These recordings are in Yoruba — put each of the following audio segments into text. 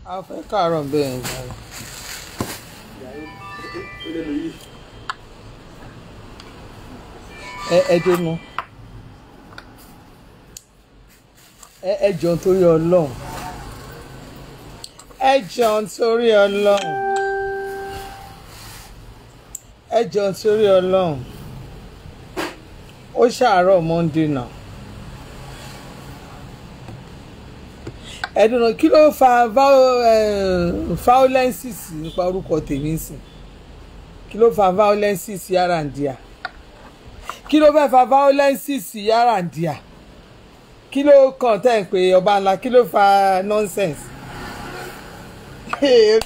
a fẹ́ káàárọ̀ bẹ́ẹ̀ ń jáde. ẹ ẹ dénú ẹ ẹ jọ nítorí ọlọ́run ẹ jọ nítorí ọlọ́run ẹ jọ nítorí ọlọ́run ó ṣàárọ̀ monday náà ẹdùnà kí ló fa violences nípa orúkọ tèmi sìn kí ló fa violences yàrá ń díà kí ló fẹ́ fa violences yàrá ń díà kí ló kàn tẹ́ ń pè ọba ńlá kí ló fa nonsense. ẹ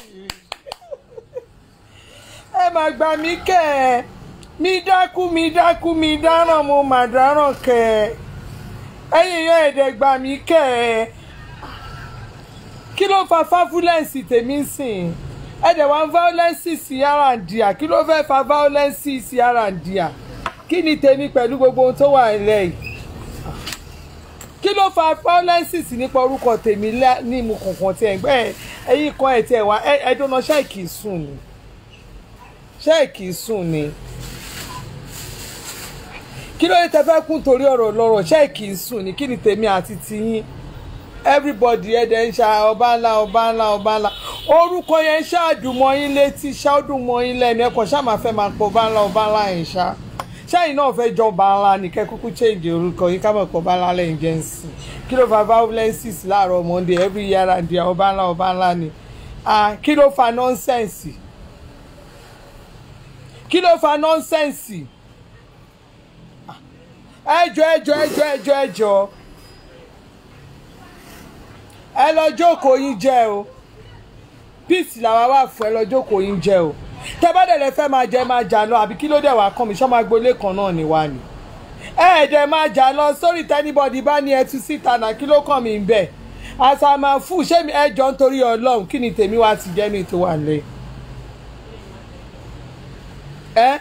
mà gbà mí kẹ́ ẹ mi dákú mi dákú mi dáràn mo mà dáràn kẹ́ ẹ ẹ̀yin yan ẹ̀dẹ̀ gbà mí kẹ́ ẹ kí ló fa fáfúlẹ́ǹsì tèmi ń sìn ẹ̀dẹ̀ wá violence sí yàrá ń díà kí ló fẹ́ fa violence sí yàrá ń díà kí ni tèmi pẹ̀lú gbogbo ohun tó wà nílẹ̀ yìí kí ló fa violence sí nípa orúkọ tèmi ní ìmú kankan tí ẹ̀ ń gbẹ́ ẹ̀yìn kan ẹ̀ tí ẹ̀ wá ẹ̀dọ́nà ṣáìkì sùn ni ṣáìkì sùn ni kí ló dé tẹ fẹ́ kún torí ọ̀rọ̀ lọ́rọ̀ ṣáìkì sùn ni kí ni tèmi àti tiyín everybody ẹ̀ dẹ̀ ń ṣa ọba ńlá ọba ńlá ọba ńlá orúkọ yẹn ń ṣáàdùmọ̀ yín létí ṣáàdùmọ̀ yín lẹ́nu ẹ̀kọ́ ṣáà máa fẹ́ máa pọ̀ ọba ńlá ọba ńlá yẹn ṣá ṣáàyìn náà fẹ́ jọ ọba ńlá nìkẹ́ kúkú change orúkọ yín ká mọ̀ pọ̀ ọba ńlá lẹ́yìn jẹ́ ń sìn kí ló fa violences láàárọ̀ monday every year and year ọba ńlá ọba ńlá ni kí ló fa nonsense kí ló fa nonsense ẹjọ ẹjọ ẹjọ ẹjọ ẹjọ ẹ lọ jókòó yín jẹ o peace làwa wà fún ẹ lọ jókòó yín jẹ o tẹ bá dẹ̀ lẹ fẹ́ máa jẹ máa jà lọ àbí kí ló dẹ̀ wá kàn mí sọ́mọ agboolé kan náà ni wá ni ẹ ẹ̀ dẹ̀ máa jà lọ sórí tẹ́nibọ̀dì bá ní ẹtú síta náà kí ló kàn mí bẹ́ẹ̀ àṣàmà fún ṣé mi ẹ jọ nítorí ọlọ́run kí ni tèmi wá ti jẹ́ ní ètò wà lẹ́ ẹ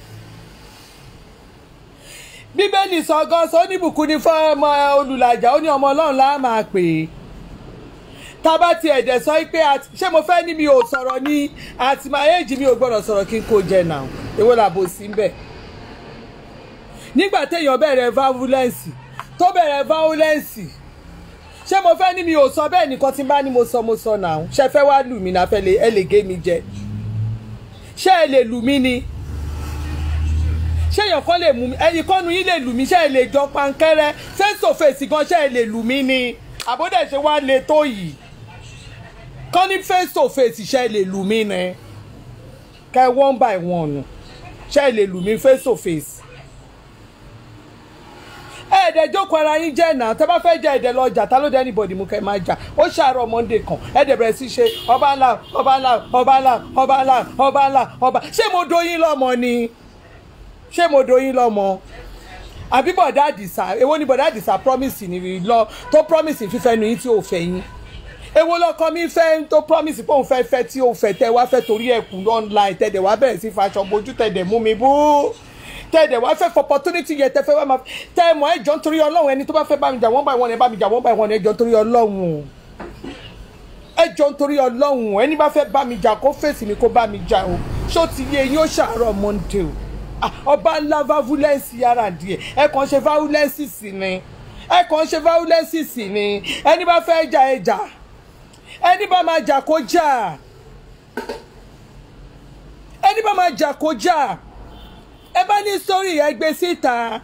bíbélì sọ gan sọ oníbùkún ní fún ọmọ olùlàjà ó ní ọmọ ọlọ́run lá máa pè é tábà ti ẹ̀dẹ̀ sọ pé ṣé mo fẹ́ ní mi ò sọ̀rọ̀ ní àti my age mi ò gbọ́dọ̀ sọ̀rọ̀ kí n kó jẹ náà èwo làbò sí ń bẹ̀. nígbà téèyàn bẹ̀rẹ̀ violence tó bẹ̀rẹ̀ violence ṣé mo fẹ́ ní mi ò sọ bẹ́ẹ̀ nìkan tí n bá ní mo sọ mo sọ náà ṣe fẹ́ wá lù mí náà fẹ́ ẹ lè gé mi jẹ ṣé ẹ lè lù mí ni ṣé èèyàn kan lè mú mi ẹnì kan nu yín lè lù mí ṣé ẹ lè jọ pankẹ́rẹ́ face to face gan ṣé ẹ lè lù mí ni àbódẹ̀ ṣe wá le tó yìí kọ́ ní face to face ṣe lè lù mí ni kẹ́ one by one ṣe lè lù mí face to face. ẹ̀ẹ́dẹ̀ jókòó ara yín jẹ́ náà tẹ́ bá fẹ́ jẹ́ ẹ̀dẹ̀ lọ jà tá ló dé anybody mú kẹ́ máa jà ó ṣàárọ̀ monday kan ẹ̀ẹ́dẹ̀ bẹ̀rẹ̀ sí ṣe ọba ńlá ọba ńlá ọba ńlá ọba ńlá ọba ńlá ọba ṣé mo doyin lọ́mọ ni ṣé mo doyin lọ́mọ àbí bọ̀dá àdìsá èwo ni bọ̀dá àdìsá promise ni lọ tó promise fífẹ́ nu yín tí ò fẹ́ yín èwo lọkọ mi fẹ́ tó promise pé òun fẹ́ fẹ́ tí òun fẹ́ tẹ́ wá fẹ́ torí ẹ̀kú online tẹ̀dẹ̀ wá bẹ̀rẹ̀ sí faṣọ bojú tẹ̀dẹ̀ mú mi bú tẹ̀dẹ̀ wá fẹ́ for opportunity yẹn tẹ́ fẹ́ wá máa tẹ́ mọ̀ ẹ̀jọ̀ nítorí ọlọ́run ẹni tó bá fẹ́ bá mi jà wọ́n bá ìwọ̀n ẹ̀ bá mi jà wọ́n bá ìwọ̀n ẹ̀jọ̀ nítorí ọlọ́run ẹ̀jọ̀ nítorí ọlọ́run ẹni bá fẹ́ bá mi jà kó fèsì mi kó bá mi jà o ṣó ti yé yín ó ṣàárọ̀ monday o ọba ńlá violence yàrá díẹ̀ ẹ kàn ṣe violence sí ni ẹ kàn ṣe violence sí ni ẹni bá fẹ́ jà ẹ jà ẹni bá máa jà kó jà ẹni bá máa jà kó jà ẹ bá ní sórí ẹ gbé síta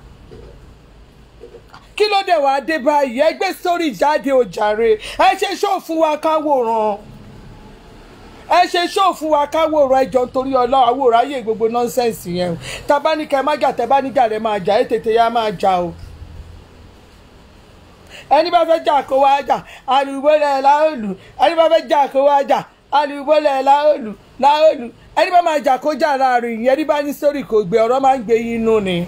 kí ló dé wàá dé báyìí ẹ gbé sórí jáde ó jàre ẹ ṣe ṣó fún wa káwòrán ẹ ṣe ṣó fún wa káwòrán ẹjọ nítorí ọlọ́run àwòrán ayé gbogbo nọ́ńsẹ̀nsì yẹn o tabaníkẹ́ má jà tẹ́báníjà rẹ̀ máa jà ẹ tètè yá máa jà o ẹni bá fẹ́ jà kó wá jà alùbọ́lẹ̀ láòlù ẹni bá fẹ́ jà kó wá jà alùbọ́lẹ̀ láòlù láòlù ẹni bá máa jà kó jà láàrin ìyẹn ẹni bá ní sórí kò gbé ọ̀rọ̀ máa ń gbé yín nú ni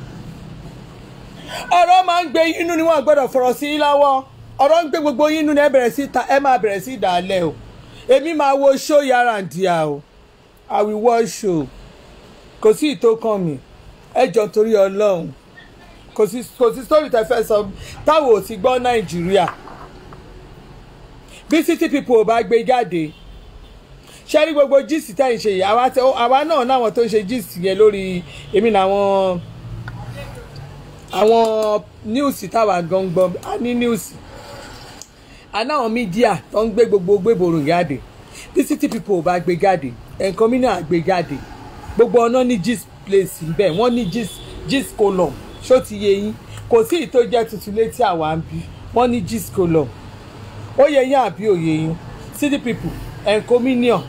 ọ̀rọ̀ máa ń gbé yín nú ni wọ́n gbọ́dọ̀ fọ̀rọ̀ sí yín lọ́wọ́ ọ̀rọ̀ ń gbé gbogbo yín nú ni ẹ bẹ̀rẹ̀ sí ta ẹ máa bẹ̀rẹ̀ sí dàálẹ̀ o èmi máa wo show yàrá ǹdíà o I will watch show kò sí ìtókàn mi ẹ jọ torí ọlọ́run kò sí kò sí story tẹ fẹ́ sọ táwọn ò ti gbọ́ nàìjíríà bí city people ò bá gbé jáde ṣé rí gbogbo gist tẹ́ ń ṣe yìí àwa tẹ- àwa náà náwọn tó ń ṣe gist yẹn lórí èmi làwọn àwọn news táwa gangan a ní news anáwọn mídíà tó ń gbé gbogbo gbébòrò jáde bí city people ò bá gbé jáde nǹkan mìíràn á gbé jáde gbogbo ọ̀nà ní gist place bẹ́ẹ̀ wọ́n ní gist gist column ṣó ti yé yín kò sí ìtó jẹ́ tuntun létí àwa ń bí wọ́n ní gist column ó yẹ yín àbí òye yín city people encomium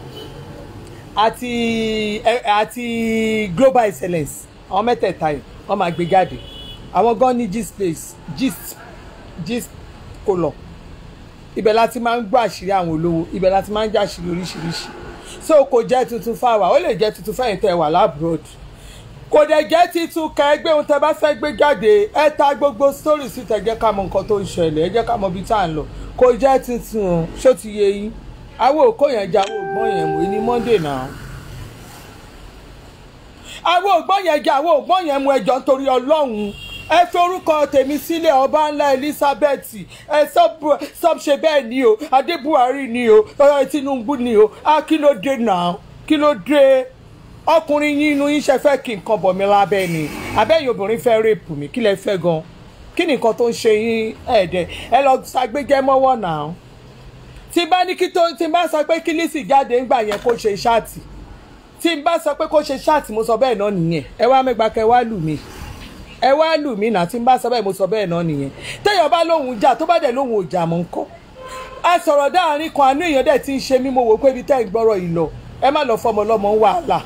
àti ẹ- àti global excellence àwọn mẹ́tẹ̀ẹ̀ta yìí wọ́n máa gbé jáde àwọn gan ní gist place gist gist column ibẹ̀ láti máa ń gbọ́ àṣírí àwọn olówó ibẹ̀ láti máa ń jẹ́ àṣírí oríṣiríṣi so kò jẹ́ tuntun fáwa ó lè jẹ́ tuntun fẹ́yìn tẹ́ wà lábúròd kò dẹ̀ jẹ́ titun ká ẹgbẹ́ ohun tẹ́ bá fẹ́ gbé jáde ẹ ta gbogbo story sí tẹ́ jẹ́ ká mọ nǹkan tó ń ṣẹlẹ̀ ẹ jẹ́ ká mọ ibi tá à ń lọ kò jẹ́ tuntun o ṣó ti yé yín àwọn òkó yẹn jẹ́ àwọn ògbọ́n yẹn mú ní monday náà àwọn ògbọ́n yẹn jẹ́ àwọn ògbọ́n yẹn mú ẹjọ́ nítorí ọlọ́run ẹ fi orúkọ tèmi sílẹ̀ ọba ńlá elizabeth ẹ sọ́b ṣe bẹ́ẹ̀ ni o adé buhari ni o ọ̀rọ̀ tinubu ni o a kí ló dé náà kí ló dé ọkùnrin yín inú yín ṣe fẹ́ kí nǹkan bọ̀ mí lábẹ́ ni abẹ́yìn obìnrin fẹ́ rèpù mí kí lẹ fẹ́ gan kí ni nǹkan tó ń ṣe yín ẹ̀ẹ́dẹ̀ ẹ lọ ṣàgbéjẹ́ mọ́wọ́ náà tí bá ní kí tó tí bá sọ pé kí lísì jáde ńgbà yẹn kó ṣe ṣáàtì tí n bá sọ pé kó ṣe ṣáàtì mo sọ bẹ́ẹ̀ náà nìyẹn ẹ wá mẹ́gbà kẹ wá lù mí ẹ wá lù mí náà tí n bá sọ bẹ́ẹ̀ mo sọ bẹ́ẹ̀ náà nìyẹn téèyàn bá lóhùn jà tó bá dẹ̀ lóhùn òjà mọ́ ńkọ́ a sọ̀rọ̀ dáàrin kan àánú èèyàn dẹ̀ ti ń ṣe mí mo wò pé ibi tẹ́ ń gbọ́rọ̀ yìí lọ ẹ má lọ fọmọ ọlọ́mọ ń wàhálà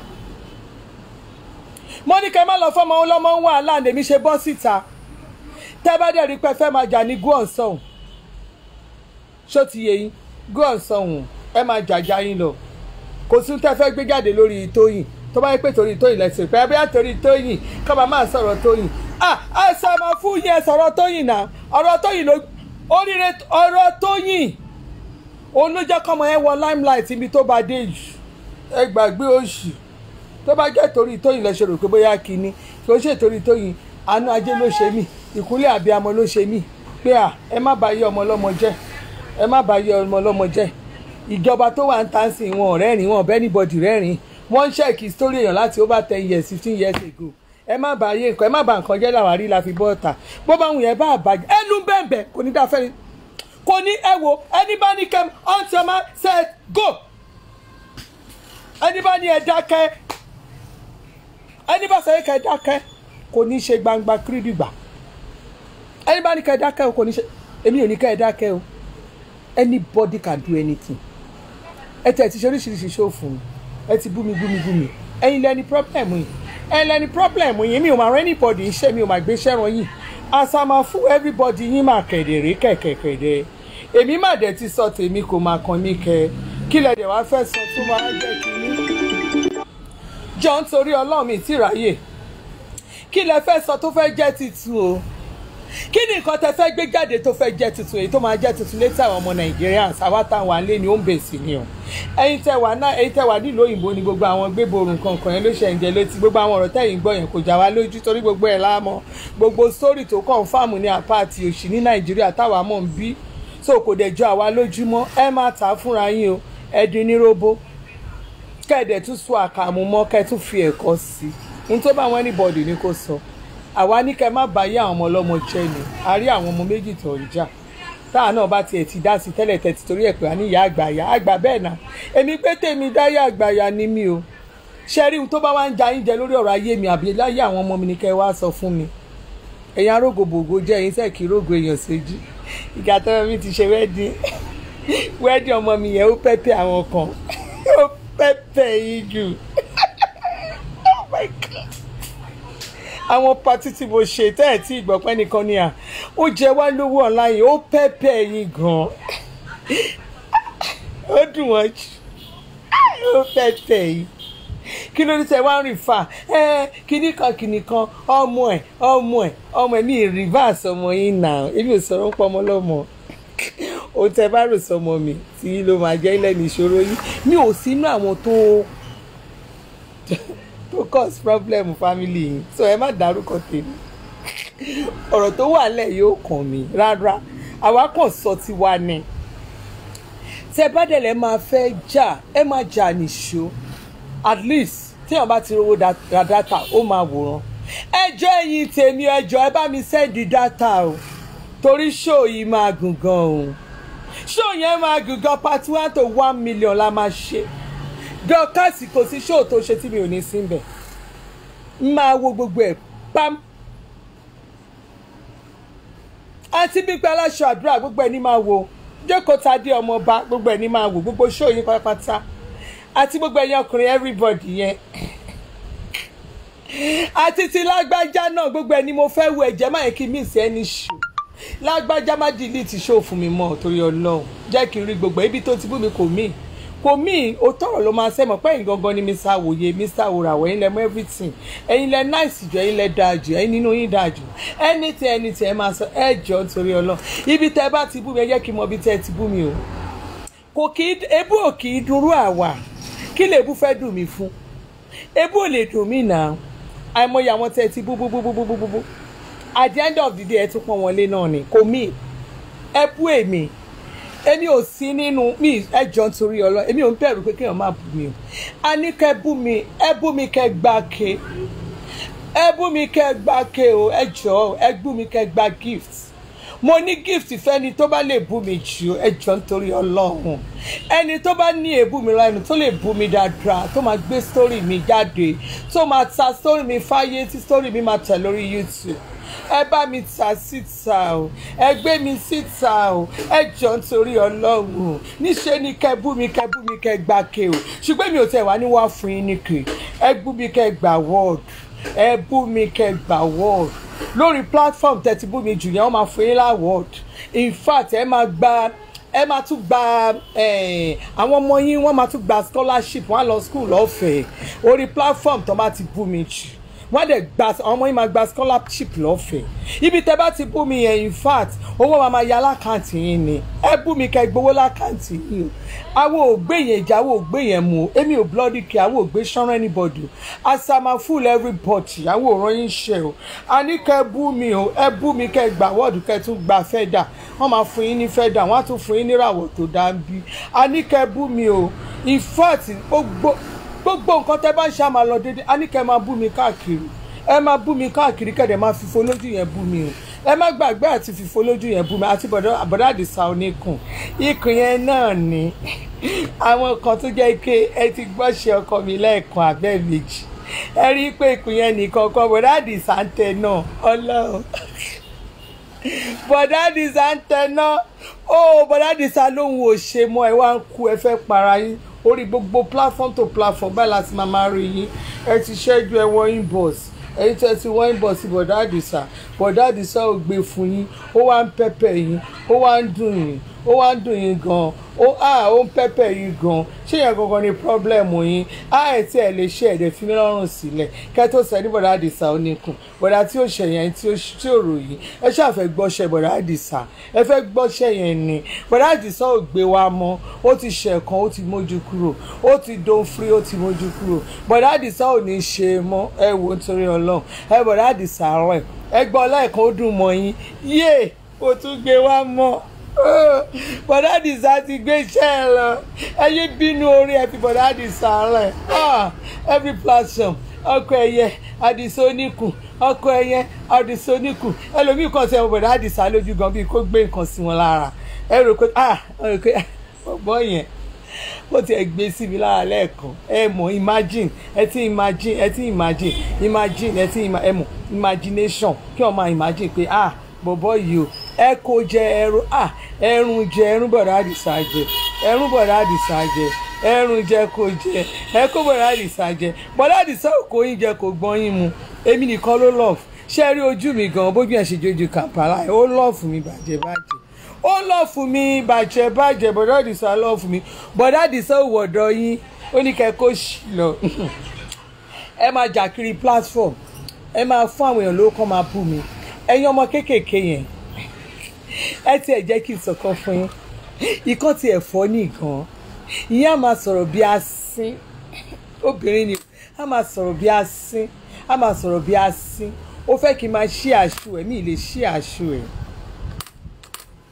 mo ní kẹ́ má lọ fọmọ ọlọ́mọ ń wàhálà lèmi ṣe bọ́ síta tẹ́ bá dẹ̀ rí pé fẹ́ máa jà ní gúọ̀nsán ṣó ti yé yín gúọ̀nsán ẹ máa jàjà yín lọ kò sí tẹ́ fẹ́ gbé jáde lórí tóyìn tó bá yẹ pé torí tóyìn lẹ́sìn pé ẹbí àtòrí tóyìn kọ́ba máa sọ̀rọ̀ tóyìn ah ẹ sọ ma fún yẹn sọ̀rọ̀ tóyìn náà ọ̀rọ̀ tóyìn ló oríire ọ̀rọ̀ tóyìn òun ló jẹ́ kọ́mọ yẹn wọ limelight ibi tó bá dé yìí ẹ gbàgbé oṣù tó bá jẹ́ torí tóyìn lẹ́sẹ̀ rò pé bóyá kínní kò ṣe torí tóyìn àánú ajé ló ṣe mí ìkúnlẹ̀ àbíamọ ló ṣe mí pé à ẹ má bàa yé ọmọ ọlọ́mọ jẹ́ ẹ má bàa yé ọmọ ọlọ́mọ jẹ́ ìjọba tó wà ń tà sí wọn rẹ́rìn wọn bẹ́ẹ̀ anybody rẹ́rìn wọ́n ń ṣẹ́ẹ̀kì story èèyàn láti over ten years fifteen years ago ẹ má bàa yé nǹkan ẹ má bàa nǹkan jẹ́ làwárí la fi bọ́ ọ̀tà bó bá wùn yẹn bá àbàjẹ́ ẹnu bẹ́ẹ̀ kò ní dáa fẹ́ni kò ní ẹ wo ẹni bá ní kẹ́m ọ̀ntì ọmọ set go ẹni bá ní ẹ dákẹ́ ẹni bá sọ yẹ kẹ́ ẹ dákẹ́ kò ní ṣe gbangba kírídìgbà ẹni bá ní kẹ́ ẹ dákẹ́ o kò ní ṣe èmi ò ní kẹ́ ẹ dákẹ́ o anybody can do anything ẹ tẹ̀ ti ṣe oríṣiríṣi ṣó fún mi ẹ ti bú mi bú mi bú mi ẹ̀yin lẹni problem yìí ẹ̀yin lẹni problem yìí mi ò máa rán anybody iṣẹ́ mi ò máa gbé iṣẹ́ ran yìí àsàmà fún everybody yín máa kẹ̀dẹ̀rẹ́ kẹ̀kẹ̀kẹ̀dẹ̀ èmi má dẹ̀ ti sọ tèmi kò máa kàn mí kẹ kí lẹ dẹ̀ wá fẹ́ sọ tó máa jẹ́ kínní jọ nítorí ọlọ́run mi ti ráyè kí lẹ fẹ́ sọ tó fẹ́ jẹ́ titun o kí ni nǹkan tẹ fẹ́ gbé jáde tó fẹ́ jẹ́ tuntun èyí tó máa jẹ́ tuntun létí àwọn ọmọ Nigerians àwa táwọn alẹ́ ni ó ń bèsì ni o ẹ̀yin tẹ wà náà ẹ̀yin tẹ wà nílùú òyìnbó ni gbogbo àwọn gbéborun kankan yẹn ló ṣe ń jẹ létí gbogbo àwọn ọ̀rọ̀ tẹ̀yìn gbọ́ yẹn kò já wa lójú torí gbogbo ẹ̀ láàmọ́ gbogbo sórí tó kàn fáàmù ní àpáàtì òṣì ní Nàìjíríà táwa mọ̀ ń bí so kò dẹ̀ jọ àwa lójúmọ́ ẹ máa tà á fúnra yín o ẹ dín ní róbó kẹ́ẹ̀dẹ̀ tún sọ àkàmú mọ́ kẹ́ẹ̀ tún fi ẹ̀kọ́ sí i n tó bá wọn anybody ní kò sọ àwa ní kẹ́ má bàyé àwọn ọmọ ọlọ́mọ jẹ́ ni a rí àwọn ọmọ méjì tó ń jà táà náà bá tiẹ̀ ti dá sí tẹ́lẹ̀ tẹ́tí torí ẹ̀ pé a ní ìyá àgbàyà àgbà bẹ́ẹ̀ náà èmi pé tèmi dáyé àgbàyà ni mí o ṣe rí ohun tó bá wá ń ja yín jẹ lórí ọ̀rọ̀ ayé mi àbí láyé àwọn ọmọ mi ni kẹ́ wá sọ fún mi ẹ̀yin arógòbògò jẹ́ ẹ̀yin sẹ́ẹ̀ kí rógò èèyàn ṣojú ìgbà tó mi ti ṣe wẹ́ẹ́dì wẹ́ẹ́dì ọmọ mi yẹn ó pẹ́pẹ́ àwọn kan ó pẹ́pẹ́ yín jù oh my god àwọn pati tí mo ṣe tẹ́ ẹ̀ tí ìgbọ̀pẹ́ nìkan ni à ó jẹ wá lówó online ó pẹ́pẹ́ yín gan ó dùn wọ́n jù ó pẹ́pẹ́ yín kí ló ní tẹ wá ń rìn fà ẹ kíní kan kíní kan ọmọ ẹ ọmọ ẹ ọmọ ẹ mi rìvásì ọmọ yín nà èmi ò sọ̀rọ̀ ń pọ̀ ọmọ lọ́mọ ó tẹ bá rò sọmọ mi tí ló máa jẹ́ lẹ́nu ìṣòro yín mi ò sínú àwọn tó tó cause problem family yìí so ẹ má dárúkọ tèmi ọ̀rọ̀ tó wà lẹ̀ yóò kàn mí rárá àwa kàn sọ tiwa ni tẹ bá dẹ̀ lẹ́ máa fẹ́ jà ẹ máa jà nìṣó at least téèyàn bá ti rówó da- ra data ó máa wòran ẹjọ́ ẹ̀yin tèmi ẹjọ́ ẹ bá mi sẹ́ndì data o torí ṣó yìí máa gùn gan o ṣó yẹn máa gùn gan part one to one million la máa ṣe dọ́kàsì kò sí ṣó tó ṣe tí mi ò ní sí bẹ̀ máa wo gbogbo ẹ̀ pam àti gbígbé aláṣọ àdúrà gbogbo ẹ̀ ní máa wo jókòó tadé ọmọọba gbogbo ẹ̀ ní máa wo gbogbo ṣó yín pátápátá àti gbogbo ẹ̀yin ọkùnrin everybody yẹn àti ti lágbájá náà gbogbo ẹ̀ ni mo fẹ́ wo ẹ̀jẹ̀ máa yẹ kí miss ẹni ṣù lágbájá má delete show fún mi mọ́ torí ọlọ́run jẹ́ kí n rí gbogbo ibi tó ti bú mi kò mí kò mí o tọrọ ló máa sẹ́mọ̀ pé ẹ̀yin gangan ni mr wòye mr wòràwọ̀ ẹ̀yin lẹ mọ everything ẹ̀yin lẹ nice jù ẹ̀yin lẹ dáa jù ẹ̀yin nínú yín dáa jù anything anything ẹ máa sọ ẹ jọ torí ọlọ́run ibi tẹ bá ti bú mi ẹ jẹ́ kí n mọ ibi tẹ ti bú mi o kò kí ebú ò kì í dunrú àwà kí lè bú fẹ́ dùn mí fún ebú ò lè dùn mí náà àìmọye àwọn tẹ ti bú bú bú bú bú bú bú bú at the end of the day ẹ tún pọ́n wọlé náà ni kò mí ẹ bú èmi èmi ò sí nínú mi ẹjọ́ nítorí ọlọ èmi ò ń bẹ̀rù pé kéèyàn má bú mi o a ní kẹ́ bú mi ẹ bú mi kẹ́ gbá ke ẹ bú mi kẹ́ gbá ke o ẹ jọ̀ọ́ ẹ bú mi kẹ́ gbá gift mo ní gift fẹ́ni tó bá lè bú mi jù ẹ jọ̀ọ́ nítorí ọlọ́run ẹni tó bá ní èébú mi lẹ́nu tó lè bú mi dáadáa tó máa gbé story mi jáde tó máa ta story mi fáyé tí story mi máa tẹ̀ lórí youtube ẹ bá mi ta síta o ẹ gbé mi síta o ẹ jọ nítorí ọlọ́run níṣẹ́ ni kẹ́ bú mi kẹ́ bú mi kẹ́ gbà ké o ṣùgbọ́n mi ò tẹ̀ wá ní wá fún yín nìkè ẹ bú mi kẹ́ gbà wọ́ọ̀dù ẹ bú mi kẹ́ gbà wọ́ọ̀dù lórí platform tẹ́tí bú mi jù yẹn wọ́n máa fún yín láwọ́ọ̀dù in fact ẹ máa gba ẹ máa tún gba eh, àwọn ọmọ yín wọ́n máa tún gba scholarship wọ́n á lọ school lọ́fẹ̀ẹ́ orí platform tó bá ti bú mi jù wọ́n dẹ̀ gba àwọn ọmọ yín máa gba scholarship lọ́fẹ̀ẹ́ ibi tẹ́ bá ti bú mi yẹn in fact owó máa máa ya lákàntì yín ni ẹ bú mi kẹ́ gbowó lákàntì yín o àwọn ò gbé yẹn jà àwọn ò gbé yẹn mu o èmi ò bloody care àwọn ò gbé sọ́rọ́ anybody o asama full everybody àwọn ò rán yín ṣe o a ní kẹ́ bú mi o ẹ bú mi kẹ́ gbà wọ́ọ̀dù kẹ́ tún gba fẹ́dà wọ́n máa fún yín ní fẹ́dà wọ́n á tún fún yín níràwọ̀ tó dá ń bí a ní kẹ́ bú mi o in fact gbogbo gbogbo nǹkan tẹ́ bá ń ṣe àmà lọ déédéé a ní kẹ́ máa bú mi káàkiri ẹ máa bú mi káàkiri kẹ́dẹ̀ máa fìfo lójú yẹn bú mi o ẹ má gbàgbé àti fìfo lójú yẹn bú mi àti bọ̀dọ̀ àbọ̀dọ̀ àdìsá oníkùn ikùn yẹn náà ni àwọn kan tó jẹ́ pé ẹ ti gbọ́ ṣe ọkọ mi lẹ́ẹ̀kan abẹ́ méjì ẹ rí i pé ikùn yẹn nìkan kan bọ̀dọ̀ àdìsá ń tẹ náà ọlọ́run bọ̀dọ̀ àdìsá ń tẹ náà ó bọ̀dọ̀ àdìsá lóhun ò ṣe mọ́ ẹ wá ń kú ẹ fẹ́ para yín orí gbogbo platform to platform báyìí láti máa máa rí yín ẹ ti ṣẹ́jú ẹ wọ́n inbox ẹ̀yin tí ẹ ti wọ́n inbox bọ̀dá àdìsá bọ̀dá àdìsá ò gbé fún yín ó wá ń pẹ́pẹ́ yín ó wá ń dùn yín ó wá ń dùn yín gan ó à ó ń pẹ́pẹ́ yín gan ṣé yẹn gangan ni problem yín á ẹ̀ tí ẹ̀ lè ṣe ẹ̀dẹ̀ fi mí lọ́rùn sílẹ̀ kẹ́ tó sẹ́ ní bọ̀dá àdìsá ó níkùn bọ̀dá tí ó ṣẹ̀ yẹn tí ó tí ò ròyìn ẹ ṣàfẹ́ gbọ́ṣẹ́ bọ̀dá àdìsá ẹ fẹ́ gbọ́ṣẹ́ yẹn ni bọ̀dá àdìsá ò gbé wa mọ́ ó ti ṣẹ̀kan ó ti mójú kúrò ó ti don free ó ti mójú kúrò bọ̀dá àdìsá ò ní ṣe mọ́ ẹ wò ó torí ọlọ́run ẹ bọ̀dá àdìsá rẹ̀ ẹ gbọ́ lẹ́ẹ̀kan ó dùn mọ́ yín yé ó tún gbé wa mọ́ bọ̀dá àdìsá ti gbé iṣẹ́ ẹ lọ ẹ yé bínú orí ẹ fi bọ̀dá àdìsá rẹ̀ every platform ọkọ ẹyẹ àdìsá oníkùn ọkọ ẹyẹ àdìsá oníkùn ẹlòmíì kan sẹ bọ̀dá àdìsá lójú gan bíi kó gbé nǹkan sí wọn lára ẹ rò pé ah ẹ rò pé ọgbọ́n yẹn ó ti ẹ̀ gbé sí mi lára lẹ́ẹ̀kan ẹ mọ̀ imagine ẹ ti imagine ẹ ti imagine imagine ẹ ti ẹ mọ̀ imagination kí wọ́n máa imagine pé ah bọ̀bọ̀ yìí o ẹ kò jẹ ẹrun ah ẹrun jẹ ẹrun bọ̀dá àdìsá jẹ ẹrun bọ̀dá àdìsá jẹ ẹrun jẹ kò jẹ ẹ kó bọ̀dá àdìsá jẹ bọ̀dá àdìsá ò kó yín jẹ kò gbọ́n yín mu èmi nìkan ló love ṣé rí ojú mi gan bójú ẹ̀ ṣe jojú kàmpálà ó love mi bàjẹ́ bàjẹ́ ó lọ fún mi bàjẹ́ bàjẹ́ bọ̀dá àdìsá lọ fún mi bọ̀dá àdìsá ò wọ̀dọ̀ yín ó ní kẹ́ kó ṣì lọ ẹ máa jà kiri platform ẹ máa fún àwọn èèyàn lówó kọ́ máa bú mi ẹ̀yin ọmọ kéékèèké yẹn ẹ tiẹ̀ jẹ́ kí n sọ̀kan fún yín ikán tiẹ̀ fọ́ nìkan ìyẹn á máa sọ̀rọ̀ bí asín obìnrin ni á máa sọ̀rọ̀ bí asín á máa sọ̀rọ̀ bí asín ó fẹ́ kí n máa ṣí àṣù ẹ̀ mí lè ṣí àṣù ẹ̀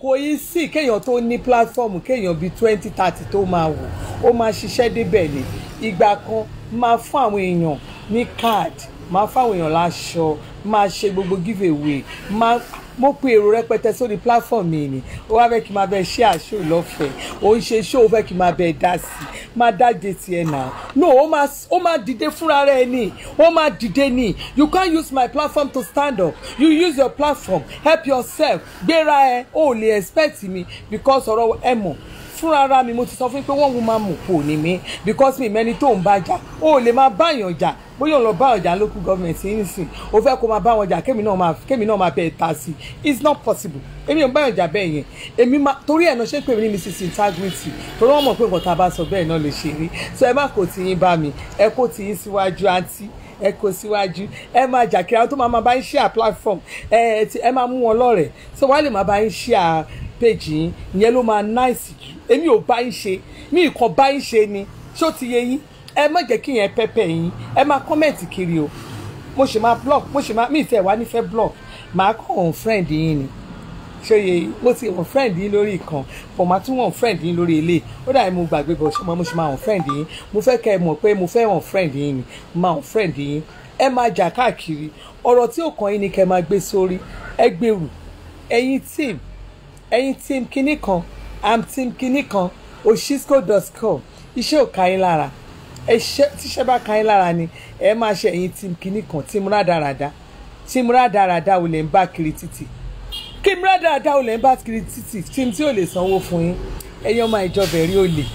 kò yí sí kéèyàn tó ní platform kéèyàn bíi twenty thirty tó máa wò ó máa ṣiṣẹ́ débẹ̀ ni ìgbà kan máa fún àwọn èèyàn ní card máa fún àwọn èèyàn láṣọ máa ṣe gbogbo give away máa mo pe èrò rẹpẹtẹ sórí platform mi ni ó wá fẹ́ kí n máa bẹ ṣe àṣọ ìlọ́fẹ̀ẹ́ ó ń ṣe ṣó ó fẹ́ kí n máa bẹ dá sí i máa dáde tiẹ̀ náà no ó máa ó máa dìde fúnra rẹ̀ ni ó máa dìde ni you can't use my platform to stand up you use your platform help yourself gbéra ẹ ó lè expect mi because ọ̀rọ̀ ẹ mọ̀ fúnra ara mi mo ti sọ fún yín pé wọ́n ń máa mọ̀ pò ní mi because mi mẹ́ni tó ń bá jà ó lè máa báyàn jà bóyá òun lọ bá ọjà local government yìí nìsín o fẹ́ kó máa bá wọn jà kémi náà máa kémi náà máa bẹ̀ ta sí i it's not possible èmi ò bá ọjà bẹ́ẹ̀ yẹn èmi máa torí ẹ̀ náà ṣé pé mi ní mrs integrity torí wọ́n mọ̀ pé nǹkan tá a bá sọ bẹ́ẹ̀ náà lè ṣe rí so ẹ má kó tiyín bá mi ẹ kó tiyín síwájú àǹtí ẹ kó síwájú ẹ máa jà kí àwọn tó máa máa bá ń share platform ẹ ẹ máa mú wọn lọ́rẹ̀ẹ́ so wọ́n á lè máa bá ń share page yín ìyẹn ló máa nice jù èmi ò bá ń ṣe mi ìkan bá ń ṣe ni ṣó ti yé yín ẹ má jẹ́ kí yẹn pẹ́pẹ́ yín ẹ máa kọ́mẹ̀ntì kiri o mo ṣe máa block mo ṣe máa mi ìfẹ́ wá nífẹ̀ẹ́ block màá kọ́ ọ̀hún friend yín ni ṣòye mo ti wọ̀n friend yín lórí ìkan but màá tún wọ̀n friend yín lórí ilé ó dàbí mo gbàgbé bọ̀ ṣe mo ṣe máa wọ̀n friend yín mo fẹ́ kẹ́ ẹ mọ̀ pé mo fẹ́ wọ̀n friend yín ni máa wọ̀n friend yín ẹ máa jà káàkiri ọ̀rọ̀ tí ò kàn yín ni kẹ́ ẹ máa gbé sórí ẹ gbèrú ẹ̀yin team ẹ̀yin team kinní kan am team kinní kan oshisco.com iṣẹ́ ò ká yín lára ẹṣẹ tíṣẹ́ bá ka yín lára ni ẹ máa ṣe ẹ̀yin tí kinní kan tí múra dáradá tí múra dáradá ò lè ń bá kiri títì kí múra dáradá ò lè ń bá kiri títì tí tí ò lè sanwó fún yín ẹ̀yin ọmọ ìjọbẹ̀rí ò lè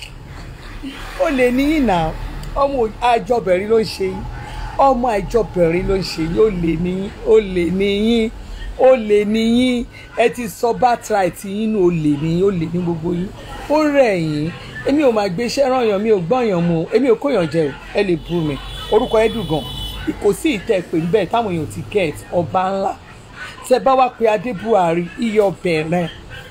ó lè níyìn náà ọmọ àjọbẹ̀rí ló ń ṣe yín ọmọ àjọbẹ̀rí ló ń ṣe yín ó lè níyìn ó lè níyìn ó lè níyìn ẹ ti sọ birthright yín ní ó lè níyìn ó lè ní gbogbo yín ó rẹ̀ yín èmi ò máa gbé iṣẹ́ rányàn mi ò gbọ́yàn mu èmi ò kóyàn jẹ ẹ lè bú mi orúkọ ẹ dùn gan kò sí ìtẹ́ pé níbẹ̀ táwọn èèyàn ti get ọba ńlá tẹ bá wá pé adé buhari iye ọbẹ̀ rẹ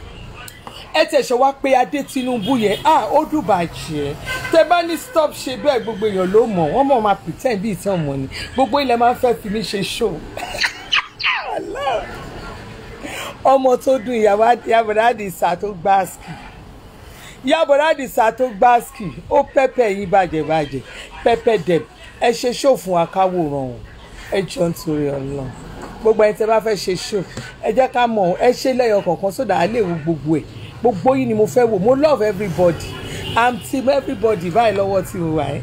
ẹ tẹ̀sẹ̀ wá pé adé tinubu yẹn à ó dùn bàjẹ́ tẹ bá ní stop ṣe bẹ́ẹ̀ gbogbo èèyàn ló mọ̀ wọ́n mọ̀ máa pretend bí ìtàn mọ̀ ni gbogbo ilẹ̀ máa ń fẹ́ fi mí ṣe show ọmọ tó dùn ìyàwó àdìsá tó gbá ski yàbọ̀dá àdìsá tó gbá ski ó pẹ́pẹ́ yín bàjẹ́ bàjẹ́ pẹ́pẹ́ dẹ̀ ẹ ṣe ṣó fún akáwòrán o ẹ jọ ń torí ọlọ́run gbogbo ẹni tẹ́ bá fẹ́ ṣe ṣó ẹ jẹ́ ká mọ̀ ẹ ṣe lẹ́yọ kọ̀ọ̀kan sódà á lè wo gbogbo ẹ̀ gbogbo yìí ni mo fẹ́ wò mo love everybody i'm team everybody báyìí lọ́wọ́ tí mo wà ẹ́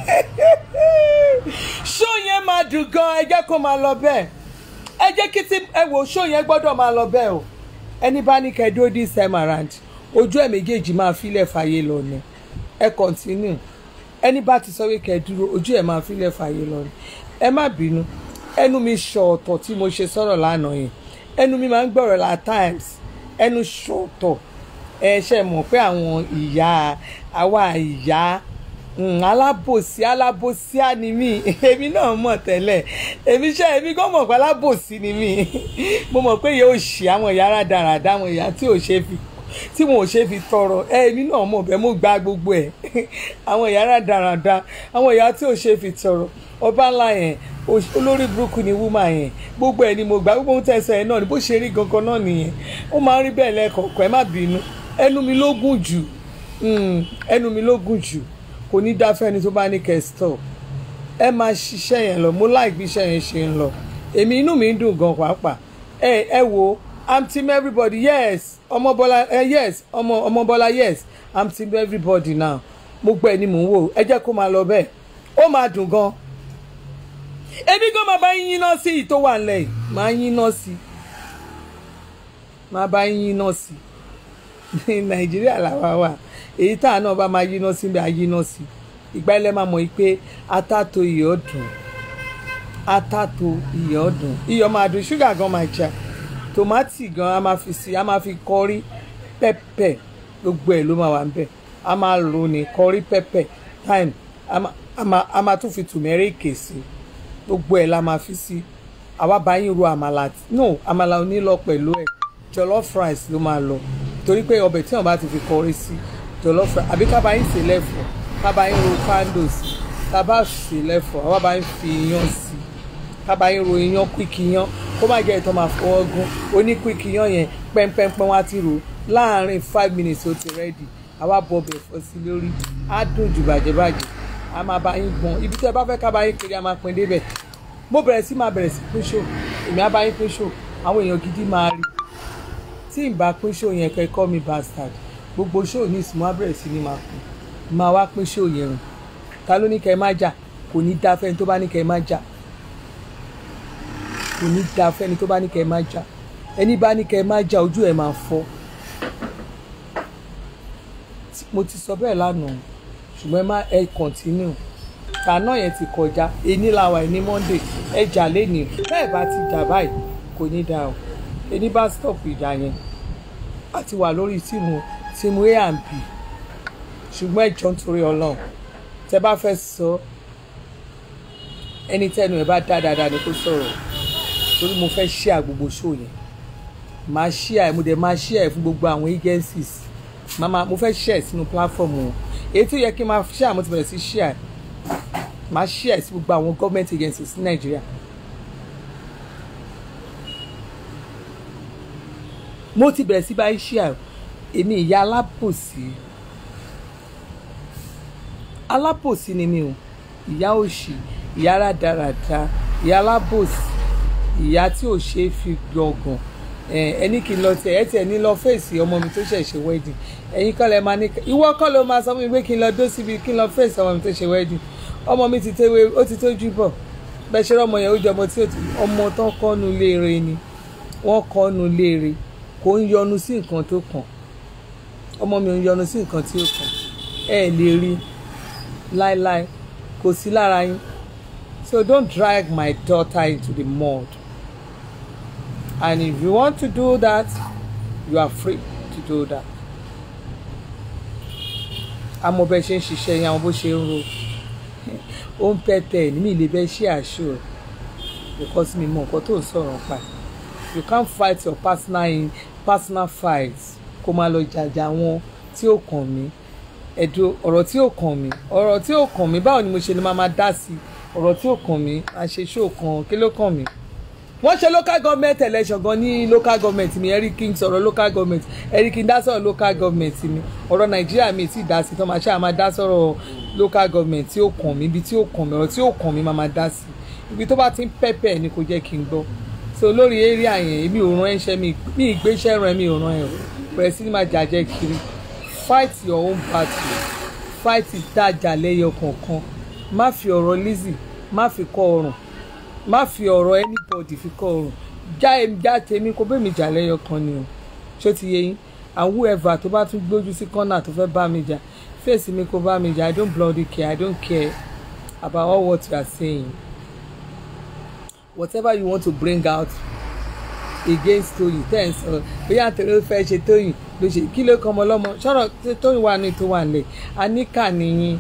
ṣó yẹn máa dùn gan ẹ jẹ́ kó máa lọ bẹ́ẹ̀ ẹ jẹ́ kí tí ẹ wò ṣó yẹn gbọ́dọ̀ máa lọ bẹ́ẹ̀ o ẹni bá ní kẹ́ dúró this time around ojú ẹ̀ méjèèjì máa filẹ̀ fàyè lọ ni ẹ continue ẹni bá ti sọ pé kẹ́ dúró ojú ẹ̀ máa filẹ̀ fàyè lọ ni ẹ má bínú ẹnu mi ṣọ̀ọ̀tọ̀ tí mo ṣe sọ̀rọ̀ lánàá yẹn ẹnu mi máa ń gbọ̀rọ̀ la times ẹnu ṣọ̀ọ̀tọ̀ ẹ ṣe mọ̀ pé àwọn ìyá àwa ìyá alábòsí alábòsí á ni mí èmi náà mọ̀ tẹ́lẹ̀ èmi ṣe èmi gan mọ̀ pé alábòsí ni mí mo mọ̀ pé yóò ṣe àwọn ìyá rádaràdá àwọn ìyá tí ò ṣe fi tí wọn ò ṣe fi tọrọ èmi náà mọ̀ bẹ́ẹ̀ mo gba gbogbo ẹ̀ àwọn ìyá rádaràdá àwọn ìyá tí ò ṣe fi tọrọ ọba ńlá yẹn olórí burúkú ni wúmà yẹn gbogbo ẹ̀ ni mo gbà gbogbo ohun tẹ̀sán yẹn náà ni bó ṣe rí gangan náà nìyẹn ó máa ń rí bẹ́ẹ̀ lẹ́ẹ̀kọ̀ọ̀kan ẹ má bínú ẹnu mi ló gùn jù ẹnu mi ló gùn jù kò ní dá fẹ́ni tó bá ní kẹ́sítọ̀ ẹ máa ṣiṣẹ́ yẹn lọ mo láì bí iṣẹ́ yẹn ṣe ń lọ èmi inú mi ń dùn gan pàápàá ẹ ẹ wo i'm team everybody yes ọmọbọlá ẹ yes ọmọ ọmọbọlá yes i'm team everybody now mo gbọ́ ẹ ní mò ń wò ẹ jẹ́ kó máa lọ bẹ́ẹ̀ ó máa dùn gan èmi gan máa bá yín yín náà sí i tó wà nílẹ̀ yìí máa yín náà sí i máa bá yín yín náà sí i nàìjíríà làwa wà èyí tá à náà bá máa yíná sí bí a yíná sí ìgbà ilẹ̀ máa mọ̀ pé atátó iyọ̀ dùn atátó iyọ̀ dùn iyọ̀ máa dùn ṣúgà gan máa jà tòmátì gan a máa fi sí a máa fi kọrí pẹ́pẹ́ gbogbo ẹ̀ ló máa wà níbẹ̀ a máa lò ní kọrí pẹ́pẹ́ time a máa tún fi tùmẹ́ríkì sí gbogbo ẹ̀ la máa fi sí àwa bá yín ro àmàlà no àmàlà ò ní lọ pẹ̀lú ẹ̀ jollof rice ló máa lọ torí pé ọbẹ̀ tí wọ́n bá ti fi kọrí sí jollof rice àbí ká bá yín sè lẹ́fọ̀ ká bá yín ro pando sí ká bá sè lẹ́fọ̀ àwa bá yín fi iyán sí ká bá yín ro iyán quick iyán kó má jẹ́ ìtọ́ máa fọwọ́ gún oníkùkì yan yẹn pẹ́ńpẹ́ńpẹ́ wá ti rò láàárín five minutes ó ti rẹ́dì àwa bọ̀ bẹ̀ fọ́ sí lórí á dùn jù bàjẹ́bàjẹ́ a máa bá yín gbọ́n ibi tí ẹ bá fẹ́ ká bá yín kiri a máa pín débẹ̀ mo bẹ̀rẹ̀ sí máa bẹ̀rẹ̀ sí pín ṣò èmi á bá yín pín ṣò àwọn èèyàn gidi máa rí tí n bá pín ṣò yẹn kẹ́ call me bastard gbogbo ṣò ní ìsìn mo á bẹ̀rẹ̀ sí ní máa pín máa wá pín ṣò yẹn rùn ta ló ní kẹ́ ẹ má jà kò ní dá fẹ́ni tó bá ní kẹ́ ẹ má jà kò ní dá fẹ́ni tó bá ní kẹ́ ẹ má jà ẹni bá ní kẹ́ ẹ má jà ojú ẹ̀ máa fọ́ mo ti sọ bẹ́ẹ̀ lánàá ṣùgbọ́n ẹ má ẹ continue tànà yẹn ti kọjá ení làwà ní monday ẹ jà lẹ́nìí bẹ́ẹ̀ bá ti jà báyìí kò ní dáa o ení bá stop ìjà yẹn a ti wà lórí tíìmù tíìmù a and b ṣùgbọ́n ẹ jọ nítorí ọlọ́run tẹ bá fẹ́ sọ ẹni tẹnu ẹ bá dá dáadáa ni kó sọ̀rọ̀ torí mo fẹ́ share gbogbo show yẹn máa share mo dẹ̀ máa share fún gbogbo àwọn agencies mama mo fẹ́ share sínú platform wọn èyí tó yẹ kí n máa share mo ti bẹ̀rẹ̀ sí share máa share sí gbogbo àwọn government agencies ní nàìjíríà mo ti bẹ̀rẹ̀ sí báyìí share èmi ìyá alábòsí alábòsí ni mi o ìyá òṣì ìyá rádaràda ìyá alábòsí ìyá tí ò ṣe é fi gbọ̀ngàn ẹni kí n lọ tẹ ẹ tẹ ní lọ fèsì ọmọ mi tó ṣẹ̀ṣẹ̀ wedding ẹ̀yin kọ́ lẹ máa ní ìwọ kọ́ ló máa sọ fún mi pé kí n lọ dó síbi kí n lọ fèsì ọmọ mi tó ṣe wedding ọmọ mi ti tẹ́wé ó ti tójú bọ̀ bẹ́ẹ̀ ṣe rọ́mọ yẹn ó jọ ọmọ tí ọmọ tán kọ́nu léere ni wọ́n kọ́nu léere kò ń yọnu sí nǹkan tó kàn ọmọ mi ò ń yọnu sí nǹkan tí ó kàn ẹ lè rí láéláé kò sí lára yín so don't drag my daughter into the mud and if you want to do that you are free to do that àmọ́ bẹ ṣe ń ṣiṣẹ́ yẹn àwọn bó ṣe ń ro ó ń pẹ́ tẹ̀ ní mi lè bẹ́ ṣe àṣọ because mi mọ nǹkan tó ń sọ̀rọ̀ pa you can't fight your personal in personal fights kó máa lọ jàjà wọn tí ó kàn mí ẹ̀dùn ọ̀rọ̀ tí ó kàn mí ọ̀rọ̀ tí ó kàn mí báwo ni mo ṣe ni máa máa dá sí ọ̀rọ̀ tí ó kàn mí àṣeṣó kan kí ló kàn mí wọ́n ṣe local government election gan ní local government mi Eric King sọ̀rọ̀ local government Eric King dá sọ̀rọ̀ local government mi ọ̀rọ̀ Nàìjíríà mi ti dá sí tó máa ṣe àmà dá sọ̀rọ̀ local government tí ó kàn mí ibi tí ó kàn mí ọ̀rọ̀ tí ó kàn mí máa máa dá sí ibi tó bá ti ń pẹ́pẹ́ ni kò jẹ́ kí n gbọ́ so lórí area yẹn èmi ò rán ẹṣẹ́ mi mi ìgbésẹ̀ ràn mi ò rán ẹ̀ bẹ̀rẹ̀ sí ni máa jàjẹ́ kiri fight your own battle fight ìtajà lẹ́yọ kọ̀ọ̀kan má fi ọ̀rọ̀ Lizzy má fi kọ́ ọrùn má fi ọ̀rọ̀ anybody fi kọ́ ọrùn já èmi já tèmi kó bẹ́ẹ̀ mi jà lẹ́yọ kan ni o ṣó ti yé yín and whoever tó bá tún gbójú sí kọ́nà tó fẹ́ bá mi jà fèsì mi kó bá mi jà i don't bloody care i don't care about all what you are saying whatever you want to bring out against Tóyìn ten sọ bóyá àtẹ̀lé ó fẹ́ ṣe Tóyìn ló ṣe kí ló kọ́ ọmọ ọlọ́mọ sọ̀rọ̀ Tóyìn wà ní tó wà nílẹ̀ àníkà nìyí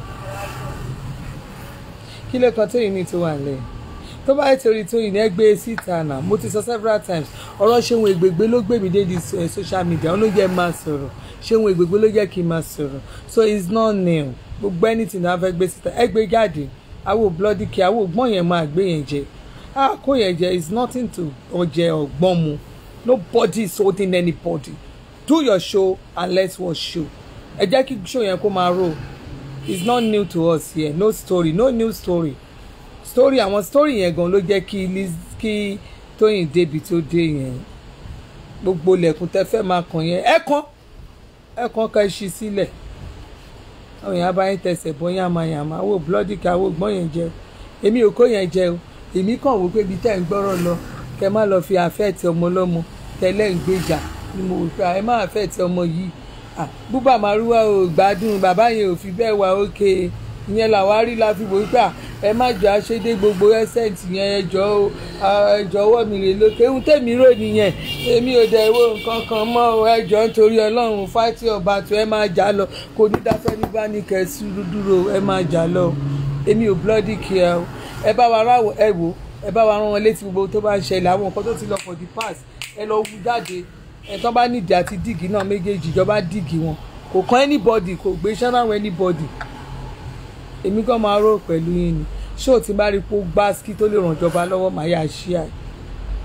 kí ló kan Tóyìn ní tó wà nílẹ̀ tó bá yẹ torí Tóyìn ní ẹgbẹ́ síta náà mo ti sọ several times ọ̀rọ̀ ṣéun ègbègbè ló gbé mi dé di social media ó ló jẹ́ máa sọ̀rọ̀ ṣéun ègbègbè ló jẹ́ kí n máa sọ̀rọ̀ so it's not new gbogbo anything náà fẹ́ gbé síta ẹgbẹ́ jáde àwọn bloody kí àwọn ògbọ́n yẹn máa gbé yẹn jẹ ah kó yẹn jẹ is nothing to ọjẹ ọgbọ́n mu nobody is holding anybody do your show and let's watch show ẹ jẹ́ kí show yẹn kó máa roll it's not new to us here no story no new story story àwọn story yẹn gan ló jẹ́ kí Liz kí Tóyìn débi tó dé yẹn gbogbo lẹ̀kùn tẹ́ fẹ́ máa kàn yẹn ẹ kàn ẹ kàn ká ṣí sílẹ̀ àwọn èèyàn bá yín tẹsẹ̀ bọ́ yàmàyàmà wò bloody ká wò gbọ́n yẹn jẹ èmi ò kó yẹn jẹ o èmi kàn wò pé ibi tẹ́ ń gbọ́rọ̀ lọ kẹ́ má lọ fi àfẹ́ẹ̀tì ọmọ ọlọ́mọ tẹ́lẹ̀ ń gbèjà ni mo wò pé ẹ má àfẹ́ẹ̀tì ọmọ yìí búbà màrúwá ò gbádùn bàbá yẹn ò fi bẹ́ẹ̀ wá òkè ìyẹn làwa rí la fi wò pé ẹ má jọ àṣedé gbogbo ẹsẹ̀ǹtì yẹn ẹ jọ ẹ jọ̀wọ́ mi rè lókè ohun tèmi rò nìyẹn èmi ò dẹ̀ wo nǹkan kan mọ́ ẹ jọ nítorí ọlọ́run fáìtì ọba tó ẹ máa jà lọ kò ní dáfẹ́ ní bá ní kẹ́sì dúró ẹ máa jà lọ èmi ò bloody care o ẹ bá wa ráwọ ẹ wò ẹ bá wa rán wọn létí gbogbo tó bá ń ṣẹlẹ̀ àwọn nǹkan tó ti lọ for the past ẹ lọ wú jáde ẹ tán bá nídìí àti díìgì náà méjèèjì ìjọba díìgì wọn kò kàn anybody kò gbé ṣánáwó anybody èmi gan máa rò pẹ̀lú yín ni ṣé ò ti bá rí pé ó gbá ski tó lè ràn ìjọba lọ́wọ́ màá yà ṣí à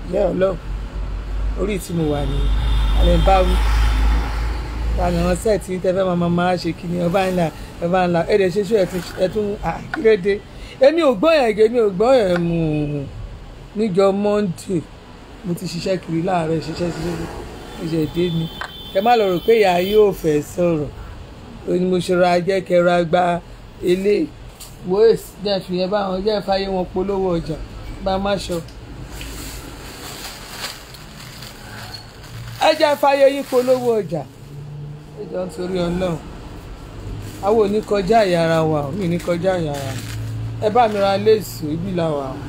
ìyá ọlọ́run orí tí mo wà ní alẹ́ ń bá wí tani àwọn sẹ́ẹ̀tì tẹ́fẹ́ máa máa ṣe kí ni ọba ńlá ọba ńlá ẹ̀ẹ́dẹ̀ ṣe ṣú ẹ̀tún àkírèdè èmi ò gbọ́ yẹn èmi ò gbọ́ yẹn mú un níjọ monday mo ti ṣiṣẹ́ kiri láàárọ̀ ṣiṣẹ́ ṣiṣẹ́ ṣiṣẹ́ dé ni kẹ má lọ rò pé ìyá yóò fẹ́ sọ̀rọ̀ ó ní mo ṣe ra jẹ́ kẹra gba ilé wòés jẹ́ fi yẹn báwọn jẹ́ fàyè wọn polówó ọjà bá má ṣọ. ẹ jẹ́ fàyè yín polówó ọjà ẹ jọ nítorí ọlọ́run àwọn ò ní kọjá ìyára wa ò ní kọjá ìyára ẹ bá mi ra léèsì ibi làwà o